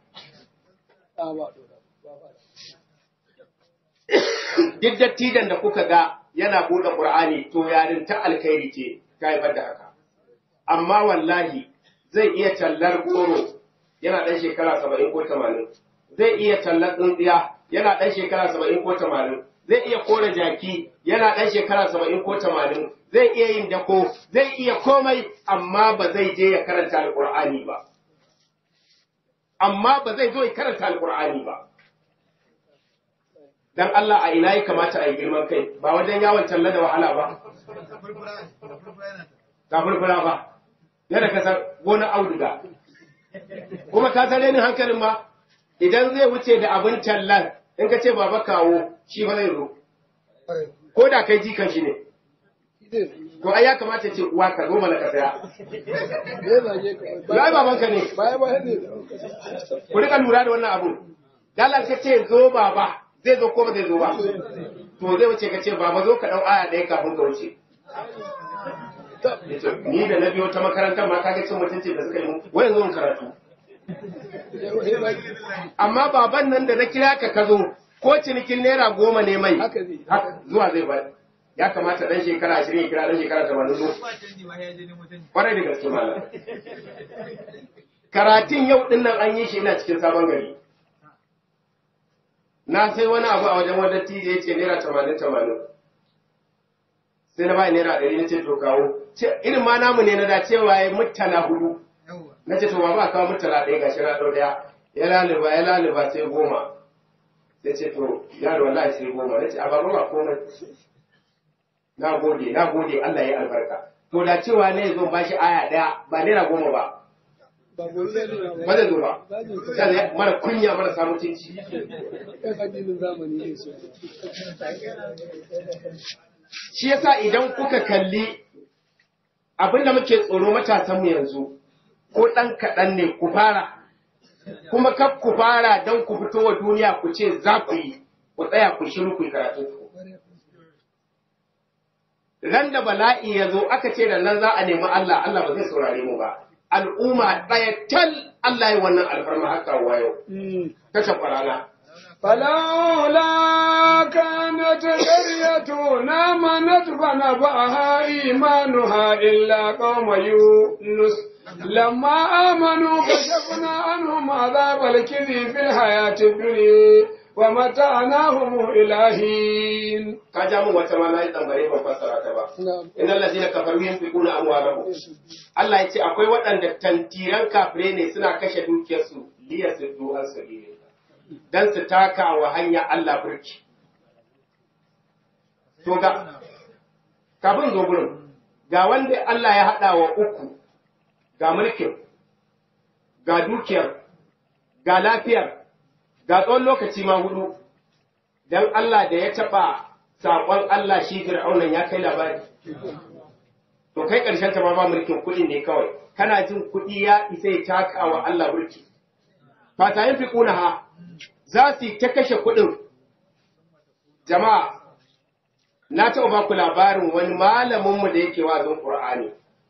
Speaker 2: Duk dattijan da kuka ga yana buɗe ƙur'ani to yarin ta alkhairi ce ta haifar da haka. Amma wallahi zai iya tallar goro yana ɗan shekara saba'in ko tamanin. Zai iya tallar tsintsiya yana ɗan shekara saba'in ko tamanin zai iya kore jaki yana ɗan shekara saba'in ko tamanin zai iya yin dako zai iya komai amma ba zai je ya karanta alƙur'ani ba amma ba zai zo ya karanta alƙur'ani ba dan Allah a ina ya kamata a yi girman kai ba wajen yawon talla da wahala ba ta furfura ba yadda ka san gonar auduga kuma ka san renin hankalin ma idan zai wuce da abin tallar in ka ce baba kawo shi ba zai zo ko da kai jikan shi ne to ai ya kamata ce uwa ka zo mana ka saya ai babanka ne ku rika lura da wannan abu dalar ka ce zo baba zai zo ko ba zai zo ba to zai wuce ka ce baba zo ka dau aya ɗaya kafin ka wuce ni da na biyo ta makarantar ma kaga cin mutunci da suka yi mu wayan zo karatu amma baban nan da na kira ka ka zo ko cinikin naira goma ne mai zuwa zai ba ya kamata dan shekara ashirin ya kira dan shekara tamanin zo kwarai da gaske malam karatun yau din nan an yi shi ina cikin sabon gari na sai wani abu a wajen wanda tije ya ce naira tamanin tamanin sai na bai naira ɗari na ce to kawo irin ma namu ne na da cewa ya mutala hudu na ce to ba ba kawo mutala ɗaya ga shi na ɗau ɗaya ya laliba ya laliba sai goma sai ce to yaro wallahi sai goma na ce a babu ba komai na gode na gode Allah ya albarka to da cewa ne zo ba shi aya ɗaya ba naira goma ba
Speaker 3: ba gobe zai nuna
Speaker 2: ba
Speaker 3: ba
Speaker 2: zai zo ba
Speaker 3: zagin ka
Speaker 2: sannan mara kunya mara samun cinci
Speaker 3: kan addinin zamani ne su
Speaker 2: shi yasa idan kuka kalli abin da muke tsoro matasanmu yanzu ko ɗan kaɗan ne ku fara kuma kaf ku fara don ku fito wa duniya ku ce za ku yi ku tsaya ku shiru ku yi karatu ku ran da bala'i ya zo aka ce da nan za a nemi Allah Allah ba zai saurare mu ba al'umma ɗaya tal Allah ya wannan alfarma haka wa yau kashe kwarana
Speaker 1: فلولا كانت قرية آمنت فنفعها إيمانها إلا قوم يونس لما آمنوا كشفنا عنهم عذاب الكذب في الحياة الدنيا ومتعناهم إلى حين
Speaker 2: ka ja min wata ma na yi tambare ban fassara ta ba innal ladina kafaru yunfiquna amwalahum Allah ya ce akwai waɗanda tantiran kafirai ne suna kashe dukiyarsu liya su duhan sabili dan su taka wa hanya Allah burki to ga kafin zo gurin ga wanda Allah ya haɗa wa uku ga mulkin ga dukiyar ga lafiyar ga tsawon lokaci ma hudu dan Allah da ya taɓa saƙon Allah shi fir'aunan ya kai labari to kai ƙarshen ta ma ba mulkin kuɗi ne kawai kana jin kuɗi ya isa ya taka wa Allah mulki fata yin fiƙuna ha za su yi ta kashe kuɗin jama'a na taɓa ba ku labarin wani malaminmu da yake wazin ƙur'ani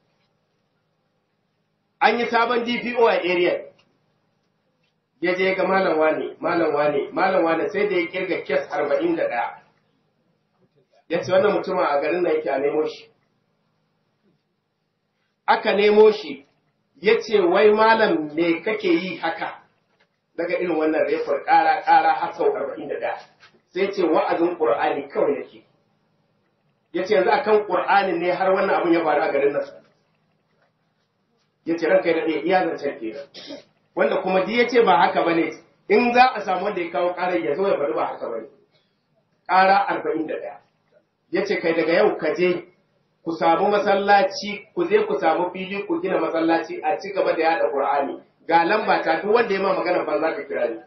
Speaker 2: an yi sabon DPO a area ya je ga malam wane malam wane malam wane sai da ya kirga kes arba'in da ɗaya ya ce wannan mutumin a garin nan yake a nemo shi aka nemo shi ya ce wai malam me kake yi haka daga irin wannan refar ƙara ƙara har sau arba'in da ɗaya sai ce wa'azin ƙur'ani kawai nake ya ce yanzu akan ƙur'ani ne har wannan abin ya faru a garin nan ya ce ranka ya daɗe iya zancen kenan wanda kuma ji ya ce ba haka ba ne in za a samu wanda ya kawo ƙarar ya zo ya faru ba haka ba ne ƙara arba'in da ɗaya ya ce kai daga yau ka je ku samu masallaci ku je ku samu fili ku gina masallaci a ci gaba da yada qur'ani ga lamba ta duk wanda ya ma magana ban za ka kira ni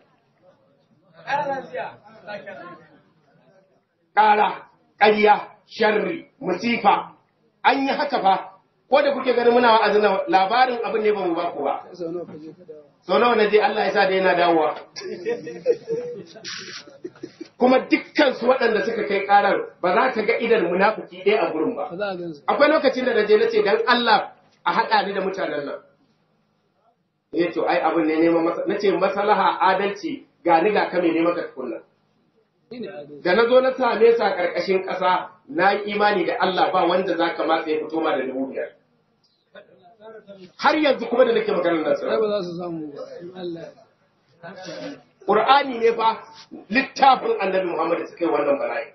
Speaker 2: ƙara ƙarya sharri musifa an yi haka fa ko da kuke ganin muna wa'azin nan, labarin abin ne ba mu ba ku ba
Speaker 3: sau nawa ka je ka dawo
Speaker 2: sau nawa na je Allah ya sa da yana dawowa kuma dukkan su waɗanda suka kai ƙarar ba za ka ga idan munafiki ɗaya a gurin ba
Speaker 3: ba za a gan su
Speaker 2: akwai lokacin da na je na ce dan Allah a haɗa ni da mutanen nan ya ce ai abin ne neman masa na ce maslaha adalci ga ni ga kame ne maka tukunna
Speaker 3: shi ne adalci
Speaker 2: da na zo na same sa ƙarƙashin ƙasa na yi imani da Allah ba wanda za ka matsa ya fito ma da dubu biyar har yanzu kuma da nake maganar nan
Speaker 3: ai
Speaker 2: sirri
Speaker 3: ba za su samu ba in Allah ya
Speaker 2: Qur'ani ne fa littafin Annabi Muhammad da suka yi wannan bala'i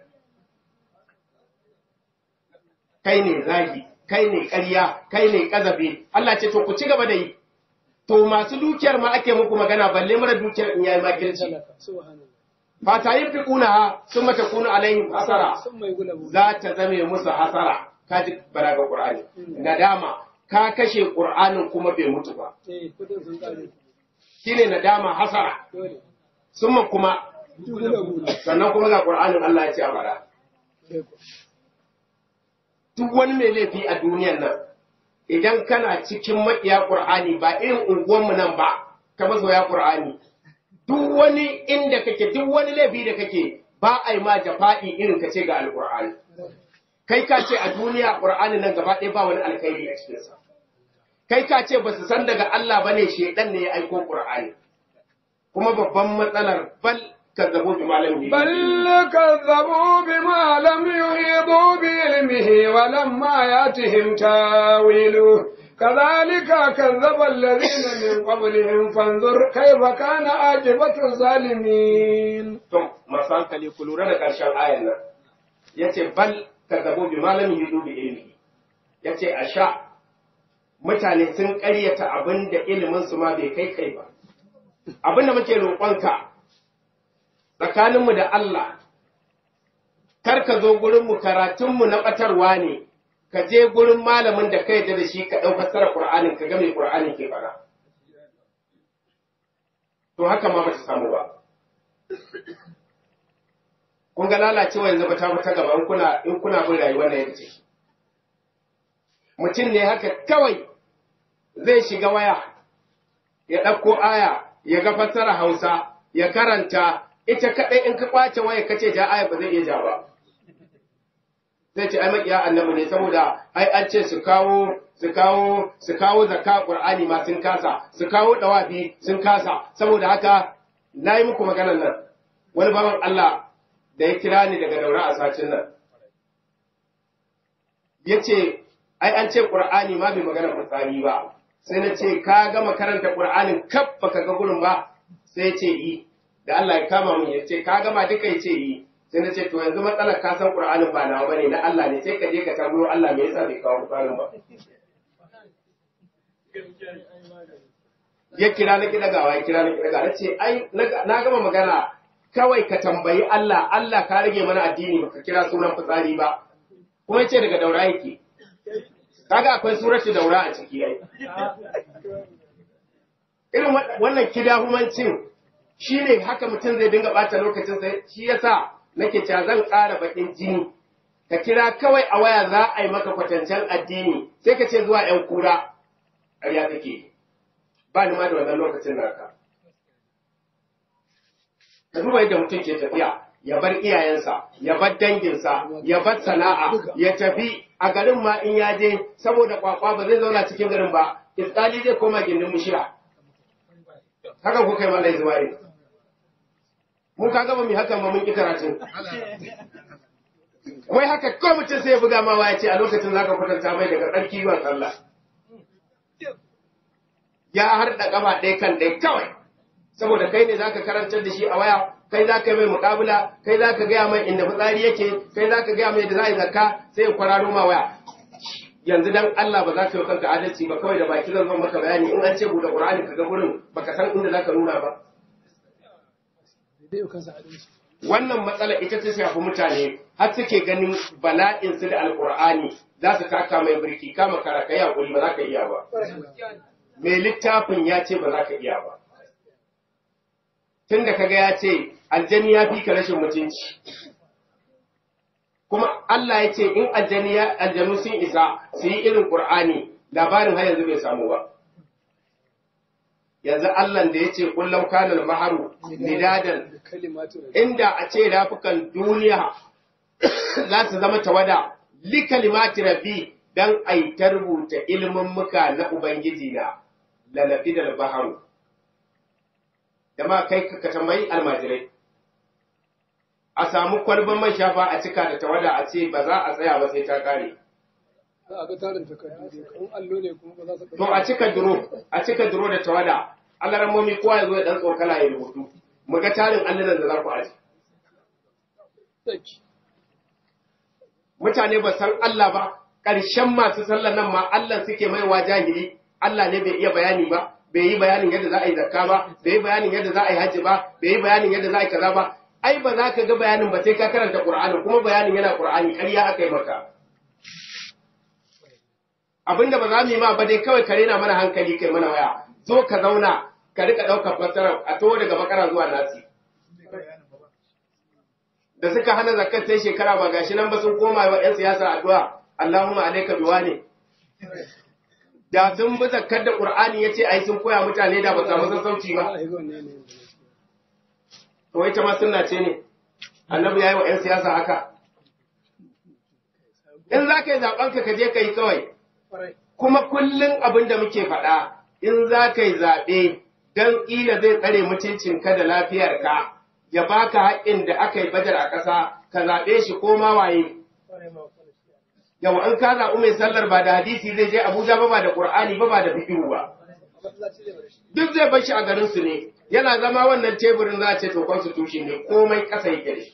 Speaker 2: kai ne zagi kai ne ƙarya kai ne ƙazafi Allah ce to ku ci gaba da yi to masu dukiyar ma ake muku magana balle mara dukiyar in yayi makirci
Speaker 3: talaka subhanallah
Speaker 2: fata yin fi kuna sun mata kuna alaihim hasara
Speaker 3: sun mai gulabu
Speaker 2: za ta zame musu hasara ka ji balaga Qur'ani nadama ka kashe Qur'anin kuma bai mutu ba
Speaker 3: eh kudin sun kare
Speaker 2: shine nadama hasara
Speaker 3: dole
Speaker 2: summa kuma
Speaker 3: gulabu
Speaker 2: sannan kuma ga Qur'anin Allah ya ce a bara
Speaker 3: sai ko
Speaker 2: duk wani mai laifi a duniyan nan idan kana cikin maƙiya ƙur'ani ba irin unguwanmu nan ba ka mazoya ƙur'ani duk wani inda kake duk wani laifi da kake ba a yi ma jafa'i irin ka ce ga alƙur'ani kai ka ce a duniya ƙur'ani nan gaba ɗaya ba wani alkhairi a cikinsa kai ka ce ba su san daga Allah ba ne shaidan ne ya aiko ƙur'ani kuma babban matsalar bal kazzabu bi malamin
Speaker 1: بل كذبوا بما لم يحيطوا بعلمه ولما ياتهم تاويله كذلك كذب الذين من قبلهم فانظر كيف كان عاقبة الظالمين
Speaker 2: To, masu hankali ku lura da ƙarshen ayan nan, ya ce, Bal ka zabo bi malamin yi dubi ilimi, ya ce, A sha, mutane sun ƙaryata abin da iliminsu ma bai kai kai ba. Abin da muke roƙonka tsakaninmu da Allah, kar ka zo gurinmu karatunmu na ɓatarwa ne, ka je gurin malamin da ka yarda da shi ka ɗau fassara Ƙur'anin ka ga mai Ƙur'anin ke fara. to haka ma ba ta samu ba kun ga lalacewa yanzu ba ta ta gaba in kuna in kuna bin rayuwar nan yadda mutum ne haka kawai zai shiga waya ya ɗauko aya ya ga fassara Hausa ya karanta ita kaɗai in ka kwace waya kace ja aya ba zai iya ja ba zai ce ai makiya annabi ne saboda ai an ce su kawo su kawo su kawo zakka qur'ani ma sun kasa su kawo dawafi sun kasa saboda haka nayi muku maganar nan wani baban Allah da ya kira ni daga daura a sacin nan yace ai an ce qur'ani ma bai magana fitsari ba sai na ce ka gama karanta qur'anin kaf baka ga gurin ba sai ya ce yi da Allah ya kama mun ya ce ka gama duka ya ce yi sai na ce to yanzu matsalar ka san qur'anin ba nawa bane na Allah ne sai ka je ka tambayo Allah me yasa bai kawo qur'anin ba ya kira na kida gawa ya kira na kida gawa ce ai na gama magana kawai ka tambayi Allah Allah ka rage mana addini baka kira sunan fitsari ba kuma yace daga daura yake kaga akwai suratu daura a ciki ai irin wannan kidahumancin shine haka mutum zai dinga bata lokacin sai shi yasa nake cewa zan ƙara bakin jini ka kira kawai a waya za a yi maka kwatancen addini sai ka ce zuwa ‘yan kura ƙarya take ba ni ma da wannan lokacin naka ka duba yadda mutum ke tafiya ya bar iyayensa ya bar danginsa ya bar sana'a ya tafi a garin ma in ya je saboda kwakwa ba zai zauna cikin garin ba iskali zai koma gindin mushira haka kuka yi malai zuwa mun ka gaba mai hakan ba mun ki karatun wai haka ko mutum sai ya buga ma waya ce a lokacin zaka kwatanta mai daga tsarki zuwa sallah ya harda gaba ɗaya kan ɗaya kawai saboda kai ne zaka karantar da shi a waya kai zaka mai muƙabula kai zaka gaya mai inda fitsari yake kai zaka gaya mai da za a yi zakka sai ya kwararo ma waya yanzu dan Allah ba za ka yi kanka adalci ba kawai da baki zan zo maka bayani in an ce buɗe Qur'ani ka ga gurin baka san inda zaka nuna ba wannan matsala ita ta shafi mutane har suke ganin bala'in su da alkur'ani za su taka mai birki kama kara kai hakuri ba za ka iya ba mai littafin ya ce ba za ka iya ba tun da kaga ya ce aljani ya fi ka rashin mutunci kuma Allah ya ce in aljani ya aljanu sun isa su yi irin qur'ani labarin har yanzu bai samu ba yanzu Allah da ya ce kullum kanal maharu midadan inda a ce rafukan duniya za su zama tawada li kalimati rabbi dan ai ta rubuta ilimin muka na ubangiji na lalafi da baharu da ma kai ka tambayi almajirai a samu kwalban man shafa a cika da tawada a ce ba za a tsaya ba sai ta kare
Speaker 3: a ga tarin takardu dai kan allo ne kuma ba za su
Speaker 2: to a cika duro a cika duro da tawada Allah ramomi kowa ya zo ya dan tsokala ya rubutu mu ga tarin allunan da za ku aji
Speaker 3: tsaki
Speaker 2: mutane ba san Allah ba ƙarshen masu sallar nan ma Allah suke maiwa jahili Allah ne bai iya bayani ba bai yi bayanin yadda za a yi zakka ba bai yi bayanin yadda za a yi hajji ba bai yi bayanin yadda za a yi kaza ba ai ba za ka ga bayanin ba sai ka karanta Qur'ani kuma bayanin yana Qur'ani ƙarya aka yi maka abinda ba za mu yi ma ba dai kawai kare na mana hankali kai mana waya zo ka zauna ka rika ɗaukar fassara a to daga bakara zuwa nasi da suka hana zakat sai shekara ba gashi nan ba sun koma wa 'yan siyasa addu'a Allahumma alayka biwani da sun bi zakkar da Qur'ani yace ai sun koya mutane da ba samu sassauci ba
Speaker 3: wallahi zo ne ne
Speaker 2: to ita ma sunna ce ne annabi yayi wa 'yan siyasa haka in za ka yi zaben ka je ka yi kawai
Speaker 3: kwarai
Speaker 2: kuma kullum abin da muke faɗa in za ka yi zaɓe don ƙila zai tsare mutuncinka da lafiyarka ya baka haƙƙin da aka yi bajar a ƙasa ka zaɓe shi ko ma waye
Speaker 3: kwarai ma kwarai
Speaker 2: yawa in ka zaɓi mai sallar ba da hadisi zai je Abuja ba ba da Qur'ani ba ba da fiqhu ba
Speaker 3: masallaci ne ba da shi
Speaker 2: duk zai bar shi a garin su ne yana zama wannan teburin za a ce to constitution ne komai ƙasa yake da shi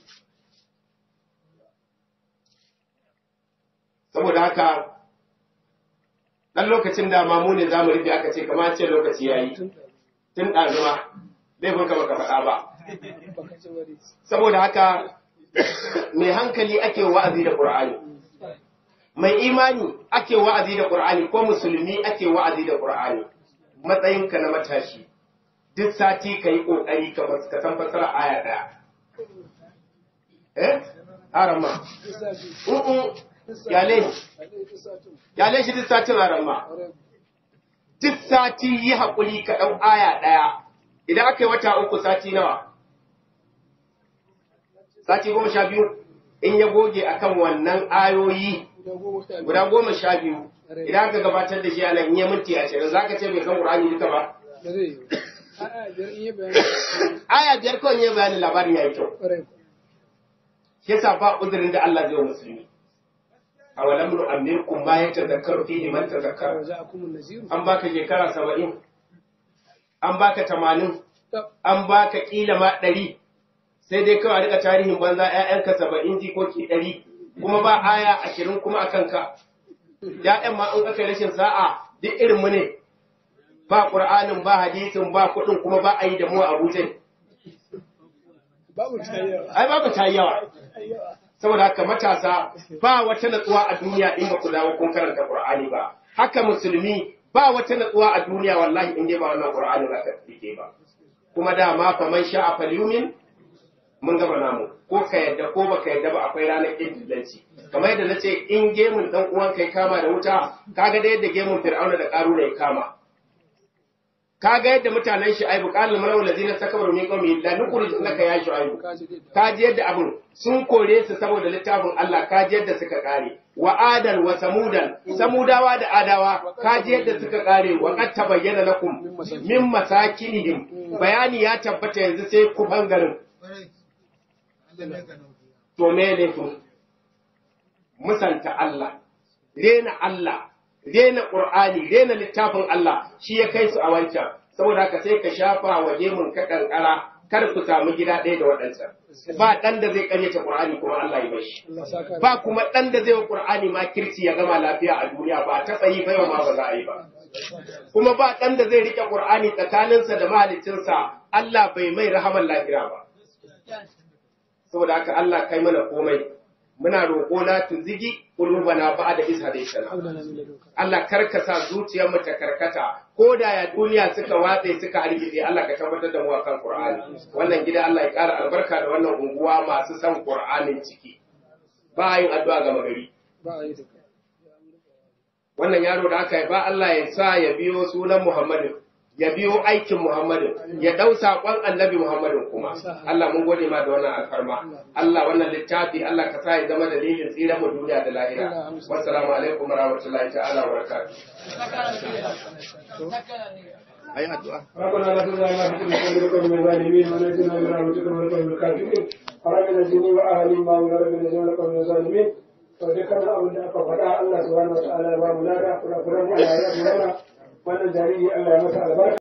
Speaker 2: saboda haka dan lokacin da ma mu ne zamu rufe aka ce kamar ce lokaci yayi
Speaker 3: tun
Speaker 2: tun ɗazuma laifin ka baka faɗa ba
Speaker 3: baka ci wari
Speaker 2: saboda haka mai hankali ake wa'azi da Qur'ani mai imani ake wa'azi da Qur'ani ko musulmi ake wa'azi da Qur'ani matsayinka na matashi duk sati ka yi ƙoƙari ka fas- ka san fasara aya ɗaya eh arama u'u yale yale shi duk satin arama duk sati yi haƙuri ka ɗau aya ɗaya idan aka yi wata uku sati nawa sati goma sha biyu in ya goge akan wannan ayoyi guda goma sha biyu idan aka gabatar da shi a nan in ya minti ashirin za ka ce bai san ƙur'ani duka ba
Speaker 3: ba zai yi a'a biyar in yi bayani
Speaker 2: aya biyar kawai ya bayanin labarin ya yi kyau
Speaker 3: ƙwarai
Speaker 2: shi yasa ba uzurin da Allah zai wa musulmi a walam nu'ammirkum ma yatadhakkaru fihi man
Speaker 3: wa
Speaker 2: tadhakkara
Speaker 3: ja'akumun naziru
Speaker 2: an baka shekara saba'in an baka tamanin
Speaker 3: Tab.
Speaker 2: an baka kila ma ɗari sai dai kawai a rika tarihin banza ‘ya'yanka saba'in jikoki ɗari kuma ba aya ashirin kuma a kanka ‘ya'yan ma in aka yi rashin sa'a duk irin mu ne ba ƙur'anin ba hadisin ba kuɗin kuma ba a yi da mu a abuja
Speaker 3: babu tayyar
Speaker 2: ai ba ku ta yi yawa
Speaker 3: ayyawa
Speaker 2: saboda haka matasa ba wata natsuwa a duniya in ba ku dawo kun karanta Qur'ani ba haka musulmi ba wata natsuwa a duniya wallahi in dai ba wannan Qur'ani za ka rike ba kuma dama fa man sha'a falyumin mun gama namu ko ka yadda ko baka yadda ba akwai ranar ƙidillanci kamar yadda na ce in gemun dan uwan kai kama da wuta kaga da yadda gemun fir'auna da ƙaruna ya kama kaga yadda mutanen shi aibu qalul malaw allazina takbaru min qawmi la nukhruj laka ya shu'aibu
Speaker 3: kaji dai
Speaker 2: kaji yadda abin sun kore su saboda littafin Allah kaji yadda suka kare wa adan wa samudan samudawa da adawa kaji yadda suka kare wa qad tabayyana lakum min masakinihim bayani ya tabbata yanzu sai ku bangaren to me ne to musanta Allah rena Allah rena Qur'ani rena littafin Allah shi ya kai su a wancan saboda haka sai ka shafa wa gemun ka kankara kar ku samu gida ɗaya da waɗansa ba ɗan da zai ƙaryata Qur'ani kuma Allah ya bashi
Speaker 3: Allah saka
Speaker 2: ba kuma ɗan da zai wa Qur'ani ma kirci ya gama lafiya a duniya ba ta tsayi bai ma ba za a yi ba kuma ba ɗan da zai rike Qur'ani tsakaninsa da mahaliccinsa Allah bai mai rahaman lafiya ba saboda haka Allah kai mana komai muna roƙo la tuzigi qulubana ba'da iz hadaytana
Speaker 3: haulana min ladunka
Speaker 2: Allah karka sa zuciyar mu ta karkata ko da ya duniya suka watse suka hargitse Allah ka tabbatar da mu akan Qur'ani wannan gida Allah ya ƙara albarka da wannan unguwa masu san Qur'anin ciki ba yin addu'a ga magari
Speaker 3: ba a yi duka
Speaker 2: wannan yaro da aka yi ba Allah ya sa ya biyo sunan Muhammadu ya biyo aikin Muhammadu ya dau saƙon annabi Muhammadu kuma Allah mun gode ma da wannan alfarma Allah wannan littafi Allah ka sa ya zama dalilin tsira mu duniya da lahira wassalamu alaikum warahmatullahi ta'ala wa barakatuh ayi addu'a
Speaker 1: ربنا لا تزغ لنا في قلوبنا من الظالمين ونجنا من رحمتك من القوم الكافرين ربنا نجني واهلي ما من ربنا نجنا لكم من الظالمين وذكرنا abin da aka faɗa Allah subhanahu wa ta'ala ya ba mu lada kula kula mu Allah ya yi mana wannan jariri Allah ya masa albarka